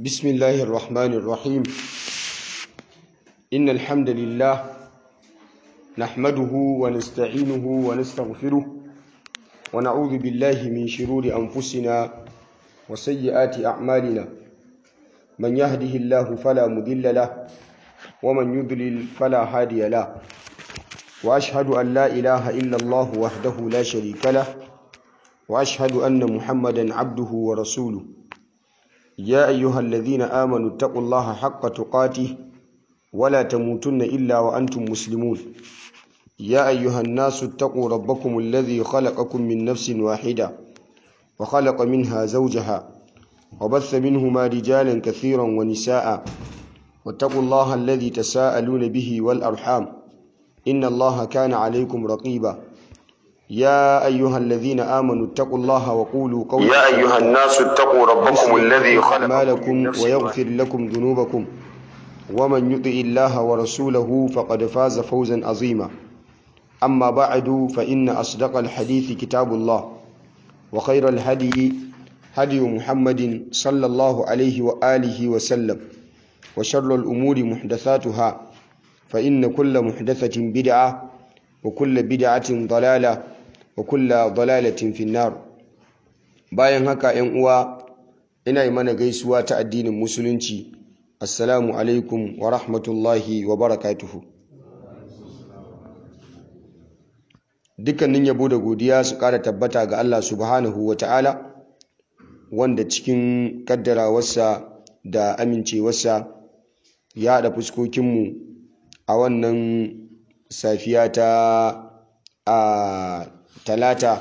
بسم الله الرحمن الرحيم إن الحمد لله نحمده ونستعينه ونستغفره ونعوذ بالله من شرور أنفسنا وسيئات أعمالنا من يهده الله فلا مضل له ومن يضلل فلا هادي له وأشهد أن لا إله إلا الله وحده لا شريك له وأشهد أن محمدا عبده ورسوله يا أيها الذين آمنوا اتقوا الله حق تقاته ولا تموتن إلا وأنتم مسلمون يا أيها الناس اتقوا ربكم الذي خلقكم من نفس واحدة وخلق منها زوجها وبث منهما رجالا كثيرا ونساء واتقوا الله الذي تساءلون به والأرحام إن الله كان عليكم رقيبا يا أيها الذين آمنوا اتقوا الله وقولوا قولا يا أيها الناس اتقوا ربكم الذي خلقكم من أعمالكم نفس ويغفر لكم ذنوبكم ومن يطع الله ورسوله فقد فاز فوزا عظيما أما بعد فإن أصدق الحديث كتاب الله وخير الهدي هدي محمد صلى الله عليه وآله وسلم وشر الأمور محدثاتها فإن كل محدثة بدعة وكل بدعة ضلالة وكل ضلالة في النار bayan haka ‘yan uwa ina yi mana gaisuwa ta addinin musulunci assalamu alaikum wa rahmatullahi wa barakatuhu dukkanin yabo da godiya su ƙara tabbata ga Allah subhanahu wa ta'ala wanda cikin kaddarawarsa da amincewarsa ya haɗa fuskokinmu a wannan safiya ta a talata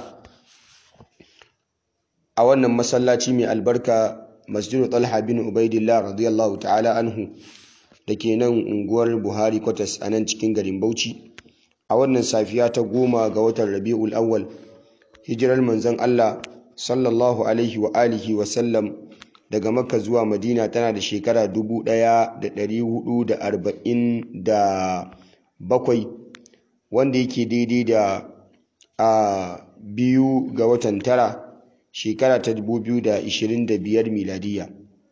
a wannan masallaci mai albarka masjidu talha bin ubaidillah radiyallahu ta'ala anhu da ke nan unguwar buhari kwatas a nan cikin garin bauchi a wannan safiya ta goma ga watan rabi'ul awwal hijirar manzon allah sallallahu alaihi wa alihi wa sallam daga makka zuwa madina tana da shekara 1447 wanda yake daidai da a biyu ga watan tara shekara ta 2025 miladiya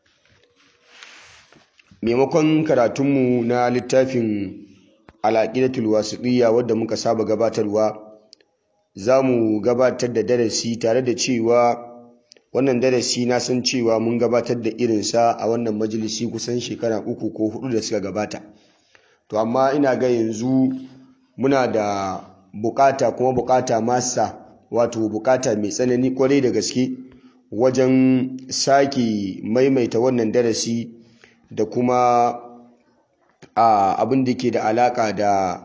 maimakon karatunmu na littafin al'aqidatul wasiqiyya wadda muka saba gabatarwa za mu gabatar da darasi tare da cewa wannan darasi na san cewa mun gabatar da irinsa a wannan majalisi kusan shekara uku ko hudu da suka gabata to amma ina ga yanzu muna da bukata kuma bukata masa wato bukata mai tsanani kwarai da gaske wajen sake maimaita wannan darasi da kuma abin da ke da alaka da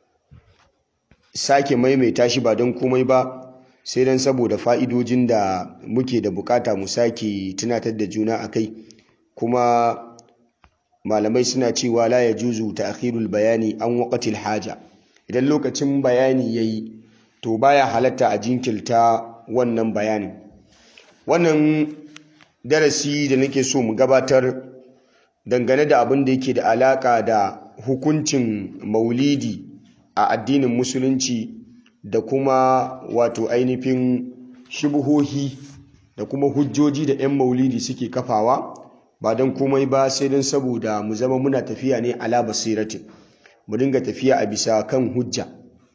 sake maimaita shi ba don komai ba sai don saboda fa'idojin da muke da bukata mu sake tunatar da juna a kai kuma malamai suna cewa la ya juzu ta akhirul bayani an waƙatil haja idan lokacin bayani ya yi to baya halatta a jinkirta wannan bayanin wannan darasi da nake so mu gabatar dangane da abin da yake da alaka da hukuncin maulidi a addinin musulunci da kuma wato ainihin shubuhohi da kuma hujjoji da 'yan maulidi suke kafawa ba don komai ba sai don saboda mu zama muna tafiya ne ala basiratin mu dinga tafiya a bisa kan hujja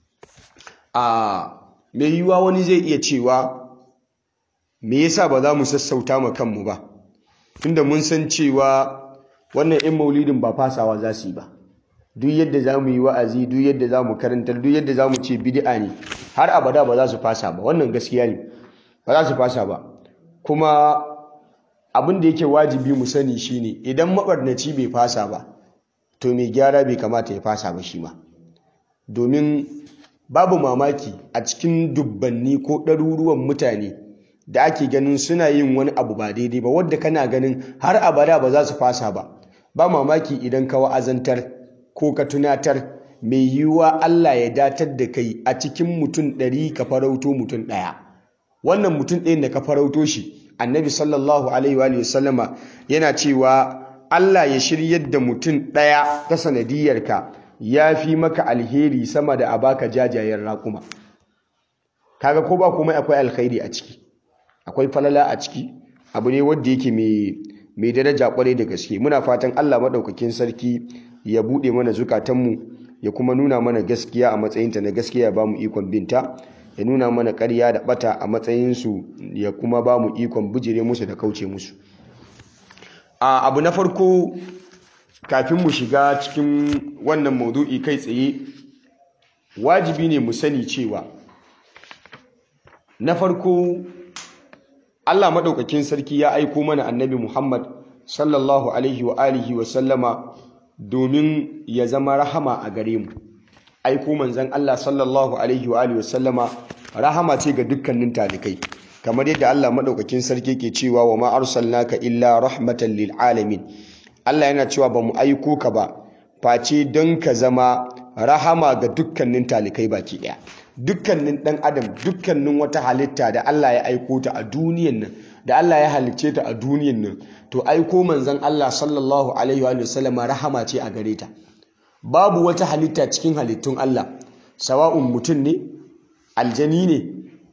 a mai yiwuwa wani zai iya cewa me yasa ba za mu sassauta ma kanmu ba tunda mun san cewa wannan 'yan maulidin ba fasawa za su yi ba duk yadda za mu yi wa'azi duk yadda za mu karantar duk yadda za mu ce bid'a ne har abada ba za su fasa ba wannan gaskiya ne ba za su fasa ba kuma abin da yake wajibi mu sani shine idan mabarnaci bai fasa ba to mai gyara bai kamata ya fasa ba shi ma domin babu mamaki a cikin dubbanni ko ɗaruruwan mutane da ake ganin suna yin wani abu ba daidai ba wadda kana ganin har abada ba za su fasa ba ba mamaki idan ka wa'azantar ko ka tunatar mai yiwuwa Allah ya datar da kai a cikin mutum ɗari ka farauto mutum ɗaya wannan mutum ɗayan da ka farauto shi annabi sallallahu alaihi wa sallama yana cewa Allah ya shiryar da mutum ɗaya ta sanadiyarka ya fi maka alheri sama da a baka jajayen raƙuma kaga ko ba komai akwai alkhairi a ciki akwai falala a ciki abu ne wanda yake mai mai daraja kwarai da gaske muna fatan Allah madaukakin sarki ya bude mana zukatanmu ya kuma nuna mana gaskiya a matsayinta na gaskiya ya bamu ikon binta ya nuna mana ƙarya da bata a matsayinsu ya kuma bamu ikon bijire musu da kauce musu a abu na farko kafin mu shiga cikin wannan maudu'i kai tsaye wajibi ne mu sani cewa na farko Allah maɗaukakin sarki ya aiko mana annabi Muhammad sallallahu alaihi wa alihi wa sallama domin ya zama rahama a gare mu aiko manzon Allah sallallahu alaihi wa alihi wa sallama rahama ce ga dukkanin talikai kamar yadda Allah maɗaukakin sarki ke cewa wa ma arsalnaka illa rahmatan lil alamin Allah yana cewa ba mu aiko ka ba face don ka zama rahama ga dukkanin talikai baki ɗaya dukkanin ɗan adam dukkanin wata halitta da Allah ya aiko ta a duniyan nan da Allah ya halicce ta a duniyan nan to aiko manzon Allah sallallahu alaihi wa sallam rahama ce a gare ta babu wata halitta cikin halittun Allah sawa'un mutum ne aljani ne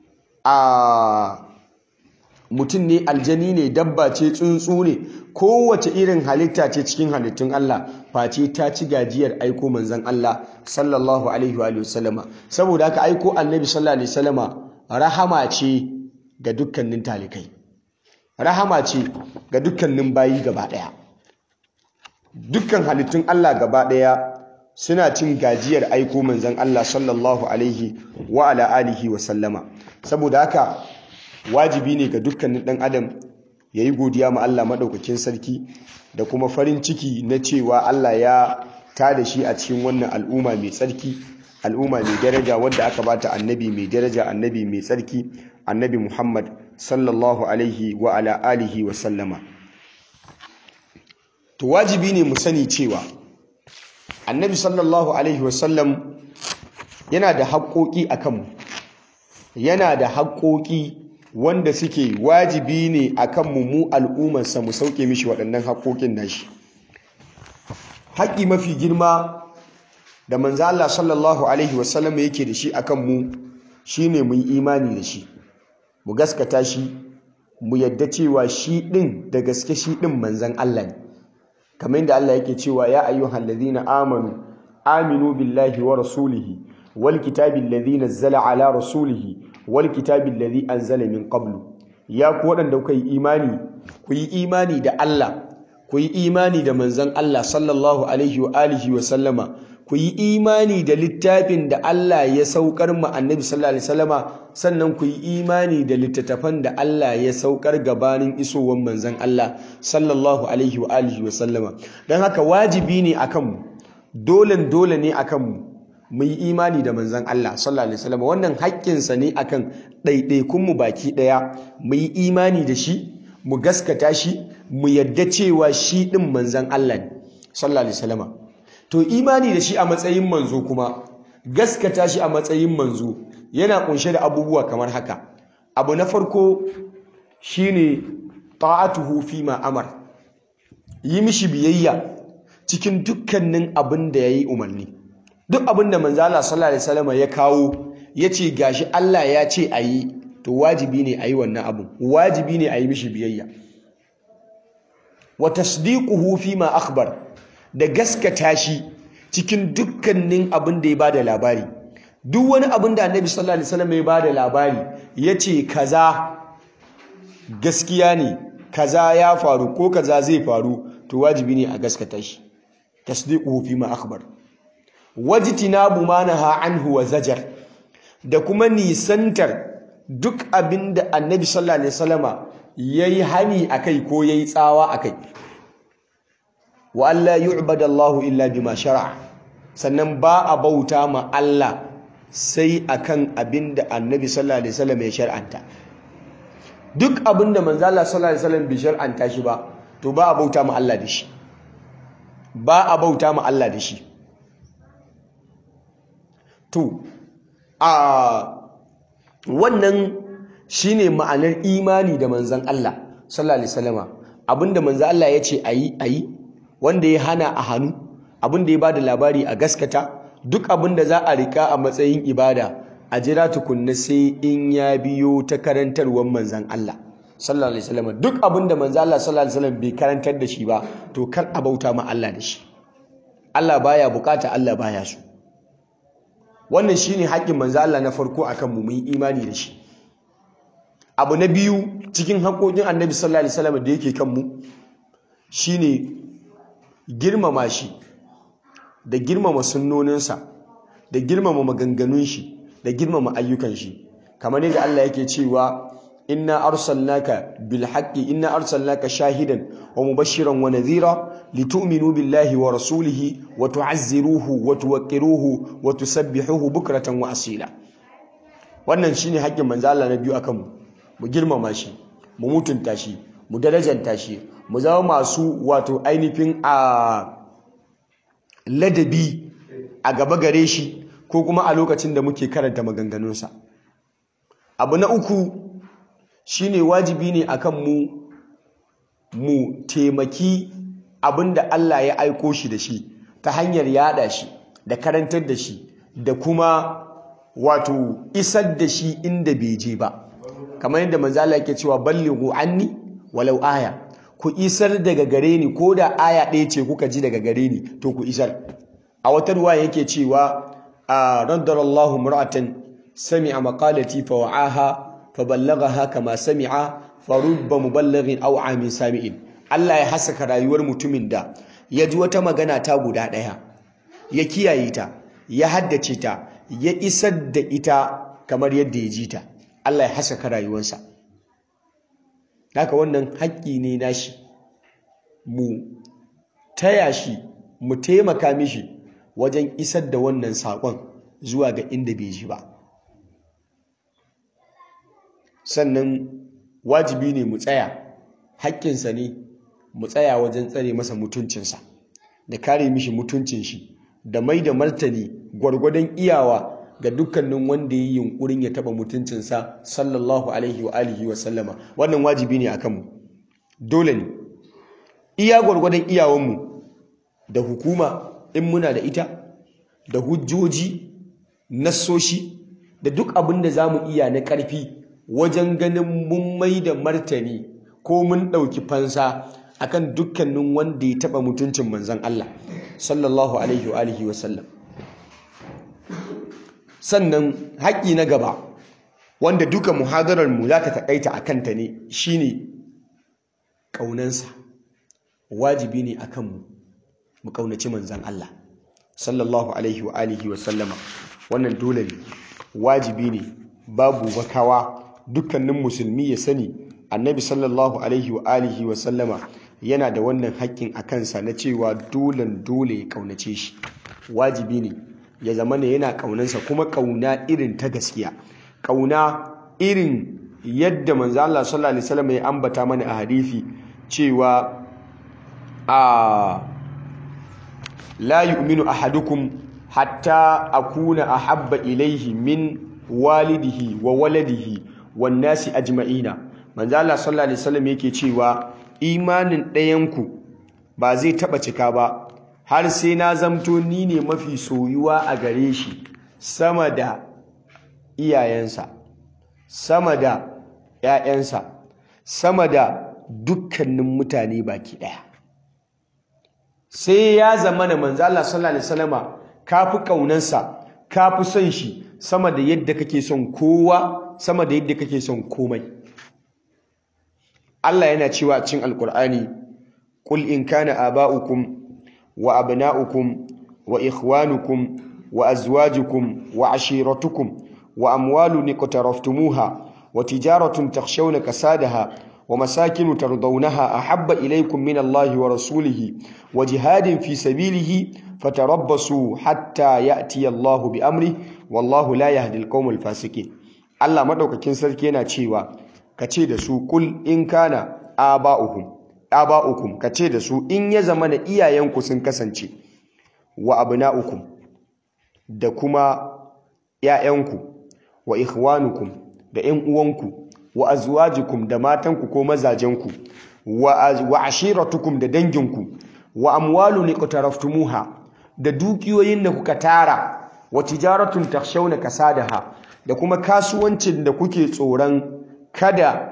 a mutum ne aljani ne dabba ce tsuntsu ne kowace irin halitta ce cikin halittun Allah face ta ci gajiyar aiko manzon Allah sallallahu alaihi wa sallama saboda haka aiko annabi sallallahu alaihi wasallama rahama ce ga dukkanin talikai rahama ce ga dukkanin bayi gaba daya dukkan halittun Allah gaba daya suna cin gajiyar aiko manzon Allah sallallahu alaihi wa ala alihi wa sallama saboda haka wajibi ne ga dukkanin ɗan adam ya yi godiya ma Allah maɗaukakin sarki da kuma farin ciki na cewa Allah ya tada shi a cikin wannan al'umma mai tsarki al'umma mai daraja wadda aka bata annabi mai daraja annabi mai tsarki annabi Muhammad sallallahu alaihi wa ala alihi wa sallama to wajibi ne mu sani cewa annabi sallallahu alaihi wa sallam yana da haƙoƙi a kanmu yana da haƙoƙi wanda suke wajibi ne a kanmu mu al'ummarsa mu sauke mishi waɗannan haƙoƙin nashi haƙƙi mafi girma da manzo Allah sallallahu alaihi wasallam yake da shi akan mu shine mu yi imani da shi mu gaskata shi mu yadda cewa shi ɗin da gaske shi ɗin manzon Allah ne kamar yadda Allah yake cewa ya ayyuhal ladina amanu aminu billahi wa rasulihi wal kitabi alladhi nazzala ala rasulihi wal kitabi alladhi anzala min qablu ya ku waɗanda kuka yi imani ku yi imani da Allah ku yi imani da manzon Allah sallallahu alaihi wa alihi wa sallama ku yi imani da littafin da Allah ya saukar ma annabi sallallahu alaihi wasallama sannan ku yi imani da littattafan da Allah ya saukar gabanin isowar manzon Allah sallallahu alaihi wa alihi wa sallama dan haka wajibi ne akan mu dolen dole ne akan mu mu yi imani da manzon Allah sallallahu alaihi wasallam wannan haƙƙinsa ne akan ɗaiɗaikun mu baki ɗaya mu yi imani da shi mu gaskata shi mu yadda cewa shi ɗin manzon Allah ne sallallahu alaihi wasallam to imani da shi a matsayin manzo kuma gaskata shi a matsayin manzo yana kunshe da abubuwa kamar haka abu na farko shine ta'atuhu fi ma amar yi mishi biyayya cikin dukkanin abin da yayi umarni duk abin da manzo Allah sallallahu alaihi wasallam ya kawo yace gashi Allah ya ce ayi to wajibi ne ayi wannan abun wajibi ne ayi mishi biyayya wa tasdiquhu fi ma akhbar da gaskata shi cikin dukkanin abin da ya bada labari duk wani abin da Annabi sallallahu alaihi wasallam ya bada labari yace kaza gaskiya ne kaza ya faru ko kaza zai faru to wajibi ne a gaskata shi tasdiquhu fi ma akhbar wajtinabu ma naha anhu wa zajar da kuma nisantar duk abinda annabi sallallahu alaihi wasallama yayi hani akai ko yayi tsawa akai wa alla yu'bada Allah illa bima shar'a sannan ba a bauta ma Allah sai akan abinda annabi sallallahu alaihi wasallam ya shar'anta duk abinda manzo Allah sallallahu alaihi wasallam bai shar'anta shi ba to ba a bauta ma Allah da shi ba a bauta ma Allah da shi to a wannan shine ma'anar imani da manzon Allah sallallahu alaihi wasallama abinda manzon Allah ya ce ayi ayi wanda ya hana a hannu abinda ya bada labari a gaskata duk abinda za a rika a matsayin ibada a jira tukunna sai in ya biyo ta karantarwar manzon Allah sallallahu alaihi wasallam duk abin da manzo Allah sallallahu alaihi wasallam bai karantar da shi ba to kar a bauta ma Allah da shi Allah baya bukata Allah baya so wannan shine haƙƙin manzo Allah na farko akan mu mun imani da shi abu na biyu cikin haƙoƙin annabi sallallahu alaihi wasallam da yake kan mu shine girmama shi da girmama sunnoninsa da girmama maganganun shi da girmama ayyukan shi kamar yadda Allah yake cewa inna arsalnaka bil haqqi inna arsalnaka shahidan wa mubashiran wa nadhira litu'minu billahi wa rasulihi wa tu'azziruhu wa tuwaqqiruhu wa tusabbihuhu bukratan wa asila wannan shine haƙƙin manzo Allah na biyu akan mu mu girmama shi mu mutunta shi mu darajanta shi mu zama masu wato ainihin a ladabi a gaba gare shi ko kuma a lokacin da muke karanta maganganunsa abu na uku shine wajibi ne akan mu mu taimaki abinda Allah ya aiko shi da shi ta hanyar yada shi da karantar da shi da kuma wato isar da shi inda bai je ba kamar yadda manzo Allah yake cewa ballighu anni walau aya ku isar daga gare ni ko da aya ɗaya ce kuka ji daga gare ni to ku isar a wata ruwa yake cewa a raddarallahu mur'atan sami'a maqalati fa wa'aha fa ballaghaha kama sami'a fa rubba muballighin aw amin sami'in Allah ya hasaka rayuwar mutumin da ya ji wata magana ta guda ɗaya ya kiyaye ta ya haddace ta ya isar da ita kamar yadda ya ji ta Allah ya hasaka rayuwarsa haka wannan haƙƙi ne nashi mu taya shi mu taimaka mishi wajen isar da wannan saƙon zuwa ga inda bai ji ba sannan wajibi ne mu tsaya haƙƙinsa ne mu tsaya wajen tsare masa mutuncinsa da kare mishi mutuncin shi da mai da martani gwargwadon iyawa ga dukkanin wanda ya yi yunkurin ya taba mutuncinsa sallallahu alaihi wa alihi wa sallama wannan wajibi ne akan mu dole ne iya gwargwadon iyawanmu da hukuma in muna da ita da hujjoji nassoshi da duk abin da za mu iya na ƙarfi wajen ganin mun mai da martani ko mun ɗauki fansa akan dukkanin wanda ya taɓa mutuncin manzan Allah sallallahu alaihi wa alihi wa sallam sannan haƙƙi na gaba wanda duka muhadarar mu za ta taƙaita a kanta ne shine ƙaunansa wajibi ne akan mu mu ƙaunaci manzan Allah sallallahu alaihi wa alihi wa sallama wannan dole ne wajibi ne babu bakawa dukkanin musulmi ya sani annabi sallallahu alaihi wa alihi wa sallama yana da wannan haƙƙin a kansa na cewa dolen dole ya ƙaunace shi wajibi ne ya zama ne yana ƙaunansa kuma ƙauna irin ta gaskiya ƙauna irin yadda manzo Allah sallallahu alaihi wasallam ya ambata mana a hadisi cewa a la yu'minu ahadukum hatta akuna ahabba ilaihi min walidihi wa waladihi wan nasi ajma'ina manzo Allah sallallahu alaihi wasallam yake cewa imanin ɗayanku ba zai taɓa cika ba har sai na zamto ni ne mafi soyuwa a gare shi sama da iyayensa sama da ‘ya'yansa sama da dukkanin mutane baki ɗaya sai ya zama da manzo Allah sallallahu alaihi wasallama ka fi ƙaunansa ka fi son shi sama da yadda kake son kowa sama da yadda kake son komai Allah yana cewa a cikin Alƙur'ani qul in kana aba'ukum wa abna'ukum wa ikhwanukum wa azwajukum wa ashiratukum wa amwalun iqtaraftumuha wa tijaratun takhshawna kasadaha wa masakin tardawnaha ahabba ilaykum min Allahi wa rasulihi wa jihadin fi sabilihi fatarabbasu hatta ya'ti Allahu bi amri wallahu la yahdi al-qawmal fasiqin Allah madaukakin sarki yana cewa kace da su kul in kana aba'uhum aba'ukum kace da su in ya zama na iyayenku sun kasance wa abna'ukum da kuma ‘ya'yanku wa ikhwanukum da ‘yan uwanku wa azwajikum da matanku ko mazajenku wa ashiratukum da danginku wa amwalu ne ƙutaraftumuha da dukiyoyin da kuka tara wa tijaratun takshawna kasadaha da kuma kasuwancin da kuke tsoron kada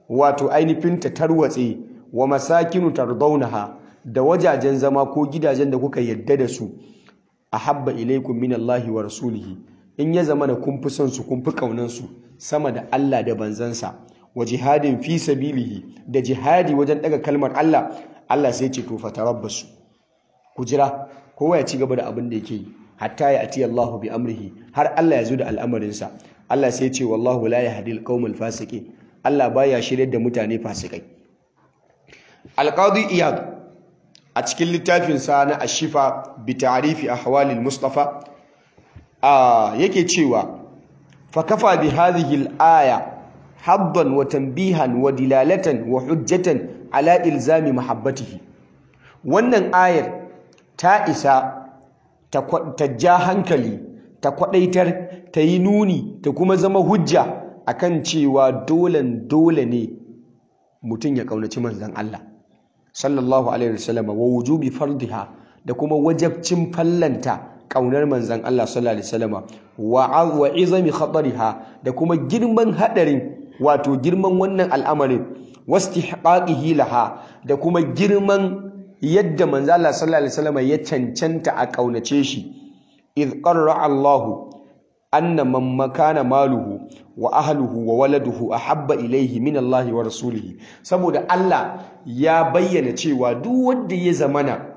wato ainihin ta tarwatse wa masakinu tardaunaha da wajajen zama ko gidajen da kuka yadda da su ahabba ilaikum min Allahi wa rasulihi in ya zama da kun fi son su kun fi kaunan su sama da Allah da banzansa wa jihadin fi sabilihi da jihadi wajen daga kalmar Allah Allah sai ce to fatarabbasu ku jira kowa ya ci gaba da abin da yake yi hatta ya ati Allahu bi amrihi har Allah ya zo da al'amarinsa Allah sai ce wallahu la yahdi al-qaumal fasiqin Allah baya shiryar da mutane fasikai Al-Qadi Iyad a cikin littafin sa na Ashifa bi ta'rifi ahwali al-Mustafa a yake cewa fa kafa bi hadhihi al-aya haddan wa tanbihan wa dilalatan wa hujjatan ala ilzami mahabbatihi wannan ayar ta isa ta ja hankali ta kwadaitar ta yi nuni ta kuma zama hujja akan cewa dolen dole ne mutum ya kaunaci manzan Allah sallallahu alaihi wasallam wa wujubi fardiha da kuma wajabcin fallanta kaunar manzan Allah sallallahu alaihi wasallam wa wa izami khatariha da kuma girman hadarin wato girman wannan al'amarin wastihqaqihi laha da kuma girman yadda manzo Allah sallallahu alaihi wasallam ya cancanta a kaunace shi id qarra Allah anna man makana maluhu wa ahluhu wa waladuhu ahabba ilayhi min Allah wa rasulihi saboda Allah ya bayyana cewa duk wanda ya zamana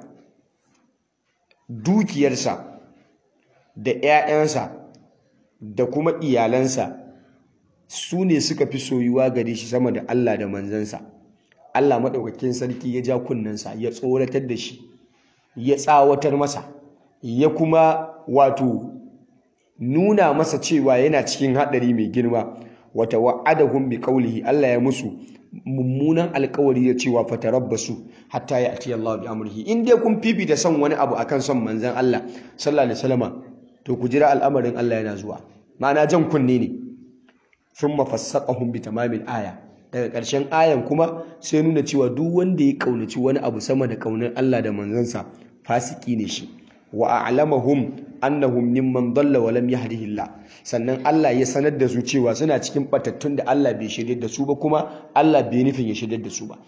dukiyarsa da ƴaƴansa da kuma iyalansa su ne suka fi soyuwa gare shi sama da Allah da manzansa Allah maɗaukakin sarki ya ja kunnensa ya tsoratar da shi ya tsawatar masa ya kuma wato nuna masa cewa yana cikin haɗari mai girma wata wa'adahum bi qawlihi Allah ya musu mummunan alkawari ya cewa fatarabbasu hatta ya ati Allah bi amrihi in dai kun fifita son wani abu akan son manzon Allah sallallahu alaihi wasallama to ku jira al'amarin Allah yana zuwa ma'ana jan kunne ne thumma fassaqahum bi tamamil aya daga ƙarshen ayan kuma sai nuna cewa duk wanda ya kaunaci wani abu sama da kaunar Allah da manzansa fasiki ne shi wa a'lamahum annahum mimman dalla wa lam yahdihillah sannan Allah ya sanar da su cewa suna cikin batattun da Allah bai shirye da su ba kuma Allah bai nufin ya shirye da su ba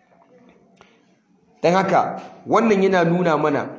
dan haka wannan yana nuna mana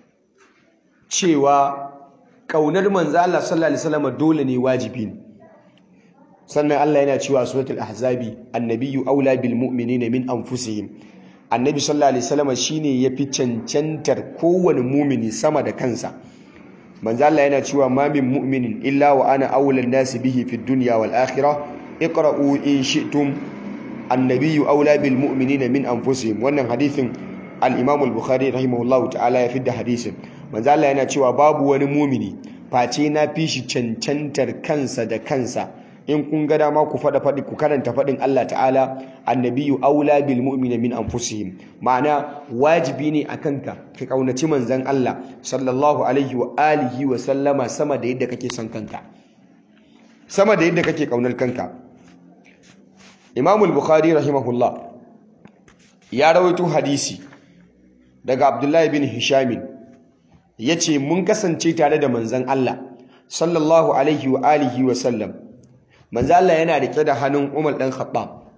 cewa kaunar manzo Allah sallallahu alaihi wasallam dole ne wajibi ne sannan Allah yana cewa suratul ahzabi annabiyyu aula bil mu'minina min anfusihim annabi sallallahu alaihi wasallam shine yafi cancantar kowane mumini sama da kansa manzo Allah yana cewa ma min mu'minin illa wa ana aula nasi bihi fid dunya wal akhirah iqra'u in shi'tum annabiyyu aula bil mu'minina min anfusihim wannan hadithin al-imam al-bukhari rahimahullahu ta'ala ya fidda hadisin manzo Allah yana cewa babu wani mumini face na fi shi cancantar kansa da kansa in kun ga dama ku fada fadi ku karanta fadin Allah ta'ala annabiyyu aula bil mu'mina min anfusihim ma'ana wajibi ne akan ka ka kaunaci manzon Allah sallallahu alaihi wa alihi wa sallama sama da yadda kake son kanka sama da yadda kake kaunar kanka Imam al-Bukhari rahimahullah ya rawaito hadisi daga Abdullahi bin Hisham yace mun kasance tare da manzon Allah sallallahu alaihi wa alihi wa sallam manzo Allah yana rike da hannun Umar dan Khattab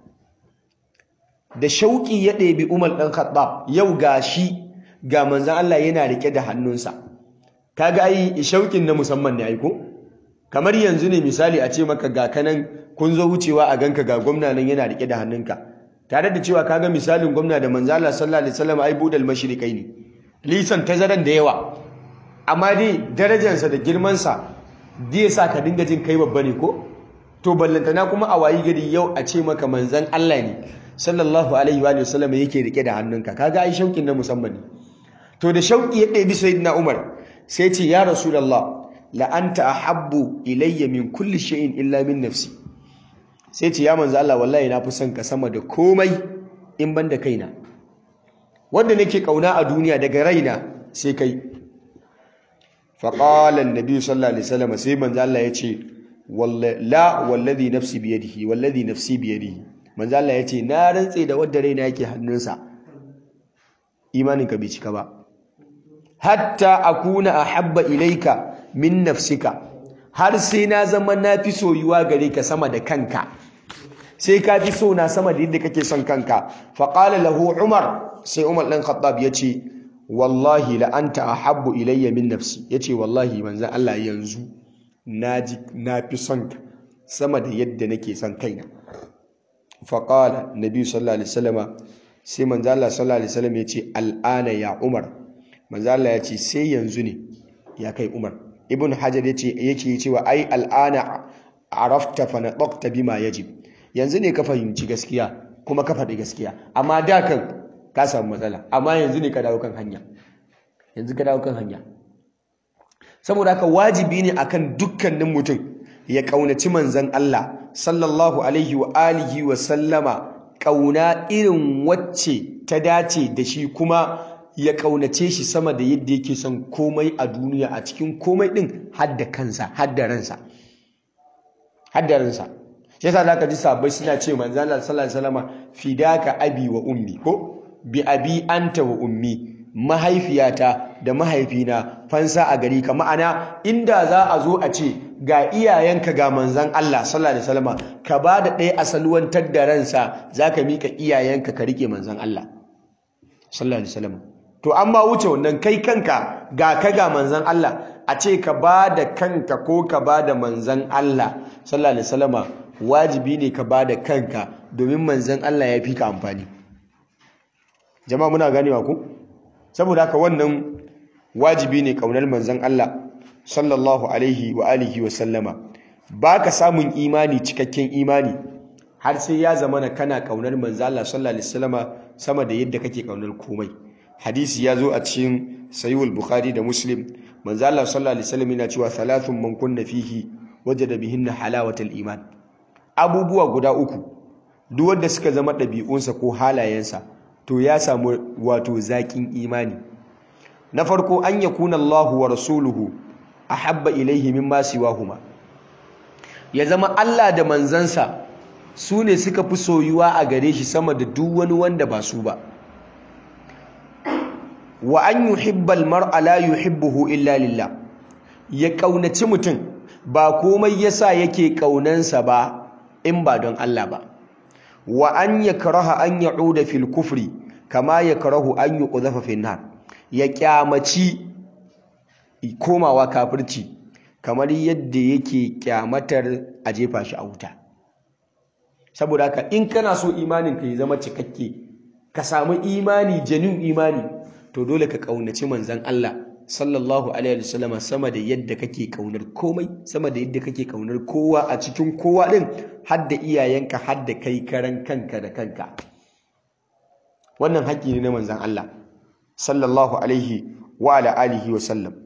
da shauki ya ɗebi Umar dan Khattab yau gashi ga manzo Allah yana rike da hannunsa kaga ai shaukin na musamman ne ai ko kamar yanzu ne misali a ce maka ga kanan kun zo wucewa a ganka ga gwamna nan yana rike da hannunka tare da cewa kaga misalin gwamna da manzo Allah sallallahu alaihi wasallam ai budal mashrikai ne lisan tazaran da yawa amma dai darajarsa da girmansa zai sa ka dinga jin kai babba ne ko to ballantana kuma a wayi gari yau a ce maka manzan Allah ne sallallahu alaihi wa sallam yake rike da hannunka kaga ai shaukin na musamman ne to da shauki ya ɗebi sayyidina Umar sai ce ya rasulullah la anta ahabbu ilayya min kulli shay'in illa min nafsi sai ce ya manzo Allah wallahi na fi son ka sama da komai in ban da kaina wanda nake kauna a duniya daga raina sai kai faqala an-nabi sallallahu alaihi wasallam sai manzo Allah ya ce la wallazi nafsi biyadihi wallazi nafsi biyadihi manzo Allah yace na rantse da wanda raina yake hannunsa imanin ka bai cika ba hatta akuna ahabba ilaika min nafsika har sai na zama nafi soyuwa gare ka sama da kanka sai ka fi so na sama da yadda kake son kanka fa qala lahu umar sai umar dan khattab yace wallahi la anta ahabbu ilayya min nafsi yace wallahi manzon Allah yanzu naji nafi son ka sama da yadda nake son kaina fa qala nabi sallallahu alaihi wasallama sai manzon Allah sallallahu alaihi wasallam yace al'ana ya umar manzon Allah yace sai yanzu ne ya kai umar ibn hajar yace yake cewa ai al'ana arafta fa nadaqta bima yajib yanzu ne ka fahimci gaskiya kuma ka faɗi gaskiya amma da kan ka samu matsala amma yanzu ne ka dawo kan hanya yanzu ka dawo kan hanya saboda haka wajibi ne akan dukkanin mutum ya kaunaci manzon Allah sallallahu alaihi wa alihi wa sallama kauna irin wacce ta dace da shi kuma ya kaunace shi sama da yadda yake son komai a duniya a cikin komai din hadda kansa hadda ransa hadda ransa shi yasa zaka ji sabai suna ce manzo Allah sallallahu alaihi wasallam fidaka abi wa ummi ko bi abi anta wa ummi mahaifiyata da mahaifina fansa a gari ka ma'ana inda za a zo a ce ga iyayenka ga manzon Allah sallallahu alaihi wasallam ka ba da ɗaya asalwantar da ransa zaka mika iyayenka ka rike manzon Allah sallallahu alaihi wasallam to amma wuce wannan kai kanka ga ka ga manzon Allah a ce ka ba da kanka ko ka ba da manzon Allah sallallahu alaihi wasallama wajibi ne ka ba da kanka domin manzon Allah ya fi ka amfani jama'a muna ganewa ku saboda haka wannan wajibi ne kaunar manzon Allah sallallahu alaihi wa alihi wa sallama baka samun imani cikakken imani har sai ya zama na kana kaunar manzon Allah sallallahu alaihi wasallama sama da yadda kake kaunar komai hadisi ya zo a cikin sahihul bukhari da muslim manzon Allah sallallahu alaihi wasallam yana cewa thalathun man kunna fihi wajada bihinna halawatal iman abubuwa guda uku duk wanda suka zama ɗabi'unsa ko halayensa to ya samu wato zaƙin imani na farko an yakuna Allahu wa rasuluhu ahabba ilaihi mimma siwahuma ya zama Allah da manzansa su ne suka fi soyuwa a gare shi sama da duk wani wanda ba su ba wa an yuhibbal mar'a la yuhibbuhu illa lillah ya kaunaci mutum ba komai yasa yake kaunansa ba in ba don Allah ba wa an yakraha an ya'uda fil kufri kama yakrahu an yuqdhafa fin nar ya kyamaci komawa kafirci kamar yadda yake kyamatar a jefa shi a wuta saboda haka in kana so imanin ka ya zama cikakke ka samu imani janin imani to dole ka kaunaci manzon Allah sallallahu alaihi wasallam sama da yadda kake kaunar komai sama da yadda kake kaunar kowa a cikin kowa din har da iyayenka har da kai karan kanka da kanka wannan haƙƙi ne na manzon Allah sallallahu alaihi wa ala alihi wa sallam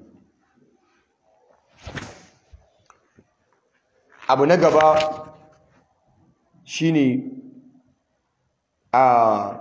abu na gaba shine a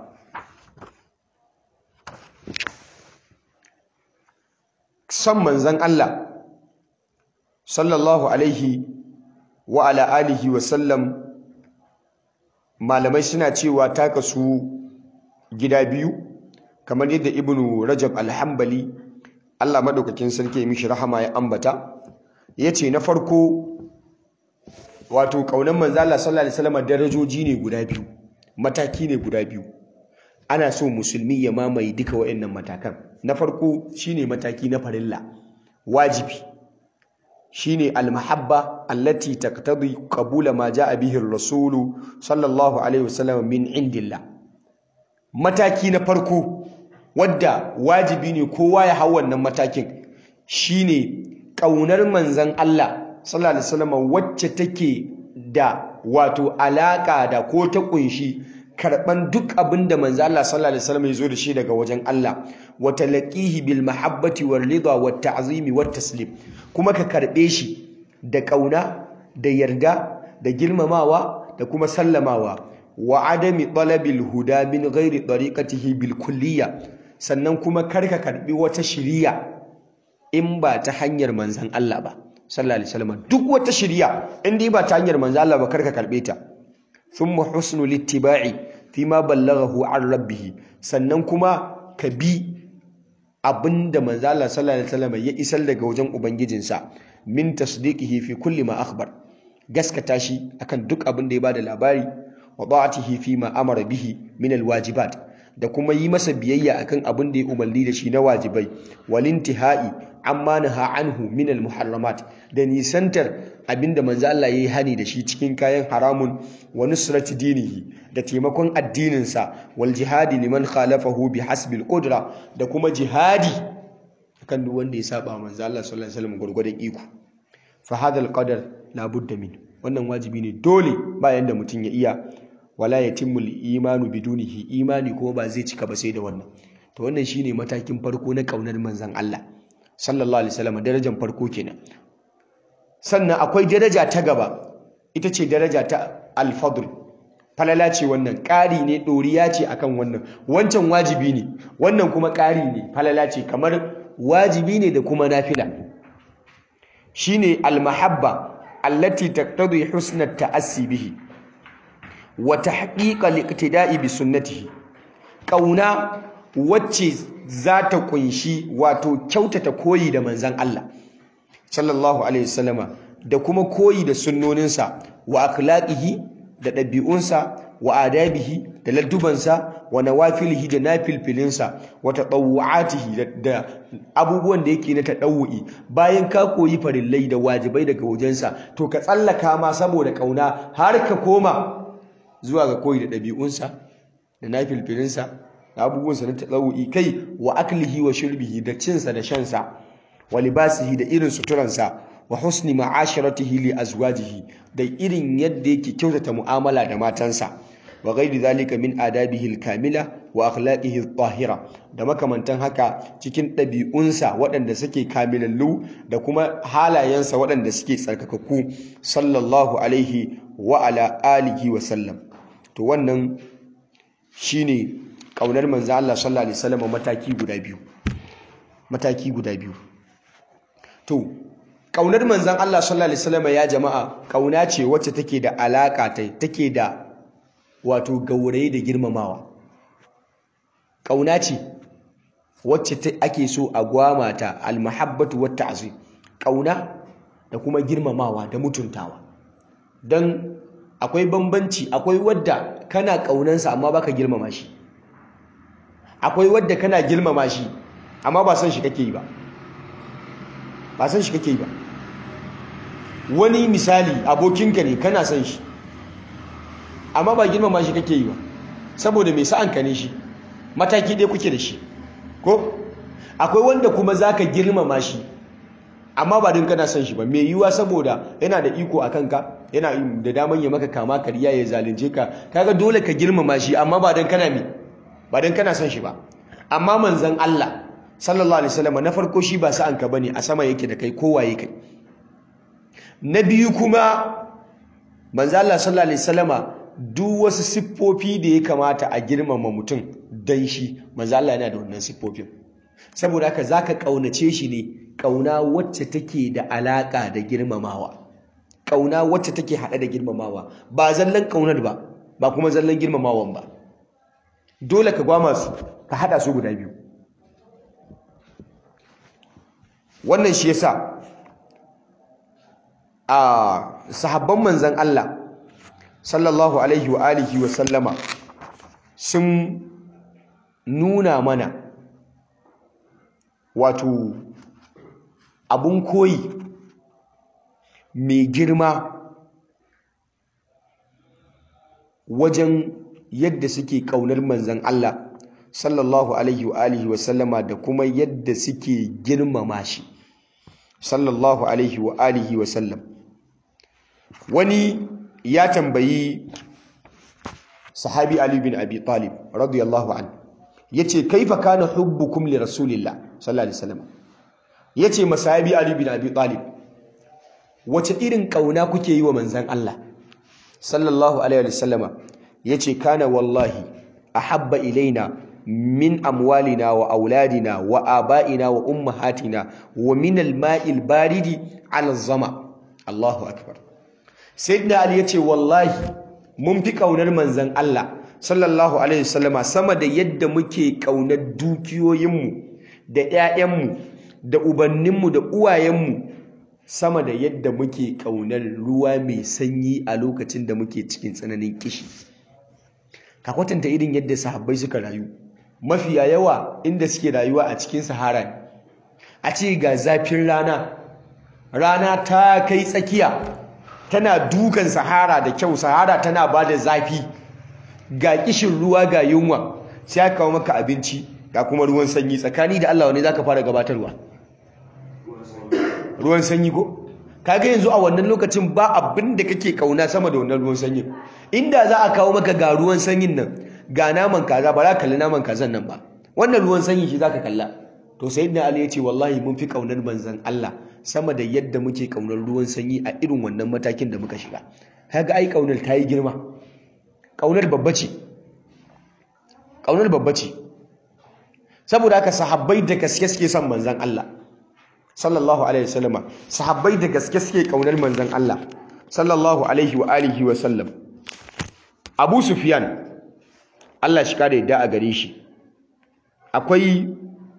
son manzan Allah sallallahu alaihi wa ala alihi wa sallam malamai suna cewa ta kasu gida biyu kamar yadda ibnu rajab alhambali Allah madaukakin sarki mishi rahama ya ambata yace na farko wato kaunan manzo Allah sallallahu alaihi wasallam darajoji ne guda biyu mataki ne guda biyu ana so musulmi ya mamaye duka waɗannan matakan na farko shine mataki na farilla wajibi shine almahabba allati taqtadi qabula ma jaa bihi ar-rasul sallallahu alaihi wasallam min indillah mataki na farko wadda wajibi ne kowa ya hau wannan matakin shine kaunar manzon Allah sallallahu alaihi wasallam wacce take da wato alaka da ko ta kunshi karban duk abin da manzo Allah sallallahu alaihi wasallam ya zo da shi daga wajen Allah wa talaqihi bil mahabbati wal ridha wat ta'zimi wat taslim kuma ka karbe shi da kauna da yarda da girmamawa da kuma sallamawa wa adami talabil huda min ghairi tariqatihi bil kulliyya sannan kuma karka karbi wata shiriya in ba ta hanyar manzon Allah ba sallallahu alaihi wasallam duk wata shiriya in dai ba ta hanyar manzon Allah ba karka karbe ta thumma husnul ittiba'i fima ballaghahu an rabbih sannan kuma ka bi abinda manzo Allah sallallahu alaihi wasallam ya isar daga wajen ubangijinsa min tasdiqihi fi kulli ma akhbar gaskata shi akan duk abin da ya bada labari wa ta'atihi fi ma amara bihi min alwajibat da kuma yi masa biyayya akan abin da ya umarni da shi na wajibai walintihai amma naha anhu min almuharramat da nisantar abinda manzo Allah yayi hani da shi cikin kayan haramun wa nusrati dinihi da taimakon addininsa wal jihadi liman khalafahu bi hasbil qudra da kuma jihadi kan duk wanda ya saba manzo Allah sallallahu alaihi wasallam gurgurdan iko fa hadha alqadar la budda min wannan wajibi ne dole bayan da mutum ya iya wala yatimmu imanu bidunihi imani kuma ba zai cika ba sai da wannan to wannan shine matakin farko na kaunar manzon Allah sallallahu alaihi wasallam darajar farko kenan sannan akwai daraja ta gaba ita ce daraja ta al-fadl falala ce wannan ƙari ne ɗoriya ce akan wannan wancan wajibi ne wannan kuma ƙari ne falala ce kamar wajibi ne da kuma nafila shine al-mahabba allati taqtadi husna at-ta'assi bihi wa tahqiq al-iqtida'i bi sunnatihi kauna wacce za ta kunshi wato kyautata koyi da manzon Allah sallallahu alaihi wasallama da kuma koyi da sunnoninsa wa akhlaqihi da ɗabi'unsa wa adabihi da laddubansa wa nawafilihi da nafilfilinsa wa tatawu'atihi da abubuwan da yake na tadawu'i bayan ka koyi farillai da wajibai daga wajensa to ka tsallaka ma saboda kauna har ka koma zuwa ga koyi da ɗabi'unsa da nafilfilinsa da abubuwansa na tadawu'i kai wa aklihi wa shurbihi da cinsa da shansa wa libasihi da irin suturansa wa husni ma'asharatihi li azwajihi da irin yadda yake kyautata mu'amala da matansa wa ghairi zalika min adabihi al-kamila wa akhlaqihi al-tahira da makamantan haka cikin ɗabi'unsa waɗanda suke kamilallu da kuma halayensa waɗanda suke tsarkakakku sallallahu alaihi wa ala alihi wa sallam to wannan shine kaunar manzo Allah sallallahu alaihi wasallam mataki guda biyu mataki guda biyu to kaunar manzan Allah sallallahu alaihi wasallam ya jama'a kauna ce wacce take da alaka take da wato gaurayi da girmamawa kauna ce wacce ake so a gwamata almahabbatu wat ta'zim kauna da kuma girmamawa da mutuntawa dan akwai bambanci akwai wadda kana kaunansa amma baka girmama shi akwai wadda kana girmama shi amma ba san shi kake yi ba ba san shi kake yi ba wani misali abokinka ne kana san shi amma ba girmama shi kake yi ba saboda mai sa'anka ne shi mataki ɗaya kuke da shi ko akwai wanda kuma zaka girmama shi amma ba don kana son shi ba mai yiwuwa saboda yana da iko a kanka yana da daman ya maka kama kariya ya zalunce ka kaga dole ka girmama shi amma ba don kana me ba don kana son shi ba amma manzon Allah sallallahu alaihi wasallam na farko shi ba sa'anka bane a sama yake da kai kowaye kai na biyu kuma manzon Allah sallallahu alaihi wasallama duk wasu siffofi da ya kamata a girmama mutum dan shi manzon Allah yana da wannan siffofin saboda haka zaka kaunace shi ne kauna wacce take da alaka da girmamawa kauna wacce take hada da girmamawa ba zallan kaunar ba ba kuma zallan girmamawan ba dole ka gwama su ka hada su guda biyu wannan shi yasa a sahabban manzon Allah sallallahu alaihi wa alihi wa sallama sun nuna mana wato abun koyi mai girma wajen yadda suke ƙaunar manzan Allah sallallahu alaihi wa alihi wa sallama da kuma yadda suke girmama shi sallallahu alaihi wa alihi wa sallam wani ya tambayi sahabi Ali bin Abi Talib radiyallahu anhu yace kaifa kana hubbukum li rasulillah sallallahu alaihi wasallam yace masahabi Ali bin Abi Talib wace irin kauna kuke yi wa manzon Allah sallallahu alaihi wasallama yace kana wallahi ahabba ilaina min amwalina wa auladina wa abaina wa ummahatina wa min al-ma'il baridi ala zama Allahu akbar sayyidina Ali yace wallahi mun fi kaunar manzon Allah sallallahu alaihi wasallama sama da yadda muke kaunar dukiyoyinmu da ƴaƴanmu da ubanninmu da uwayenmu sama da yadda muke kaunar ruwa mai sanyi a lokacin da muke cikin tsananin kishi ka kwatanta irin yadda sahabbai suka rayu mafiya yawa inda suke rayuwa a cikin sahara ne a ce ga zafin rana rana ta kai tsakiya tana dukan sahara da kyau sahara tana ba da zafi ga kishin ruwa ga yunwa sai aka kawo maka abinci ga kuma ruwan sanyi tsakani da Allah wani zaka fara gabatarwa ruwan sanyi ko kaga yanzu a wannan lokacin ba abin da kake kauna sama da wannan ruwan sanyi inda za a kawo maka ga ruwan sanyin nan ga naman kaza ba za ka kalli naman kazan nan ba wannan ruwan sanyi shi zaka kalla to sayyidina ali ya ce wallahi mun fi kaunar manzon Allah sama da yadda muke kaunar ruwan sanyi a irin wannan matakin da muka shiga kaga ai kaunar ta yi girma kaunar babba ce kaunar babba ce saboda haka sahabbai da gaske suke son manzon Allah sallallahu alaihi wasallama sahabbai da gaske suke kaunar manzon Allah sallallahu alaihi wa alihi wa sallam Abu Sufyan Allah shi kare da a gare shi akwai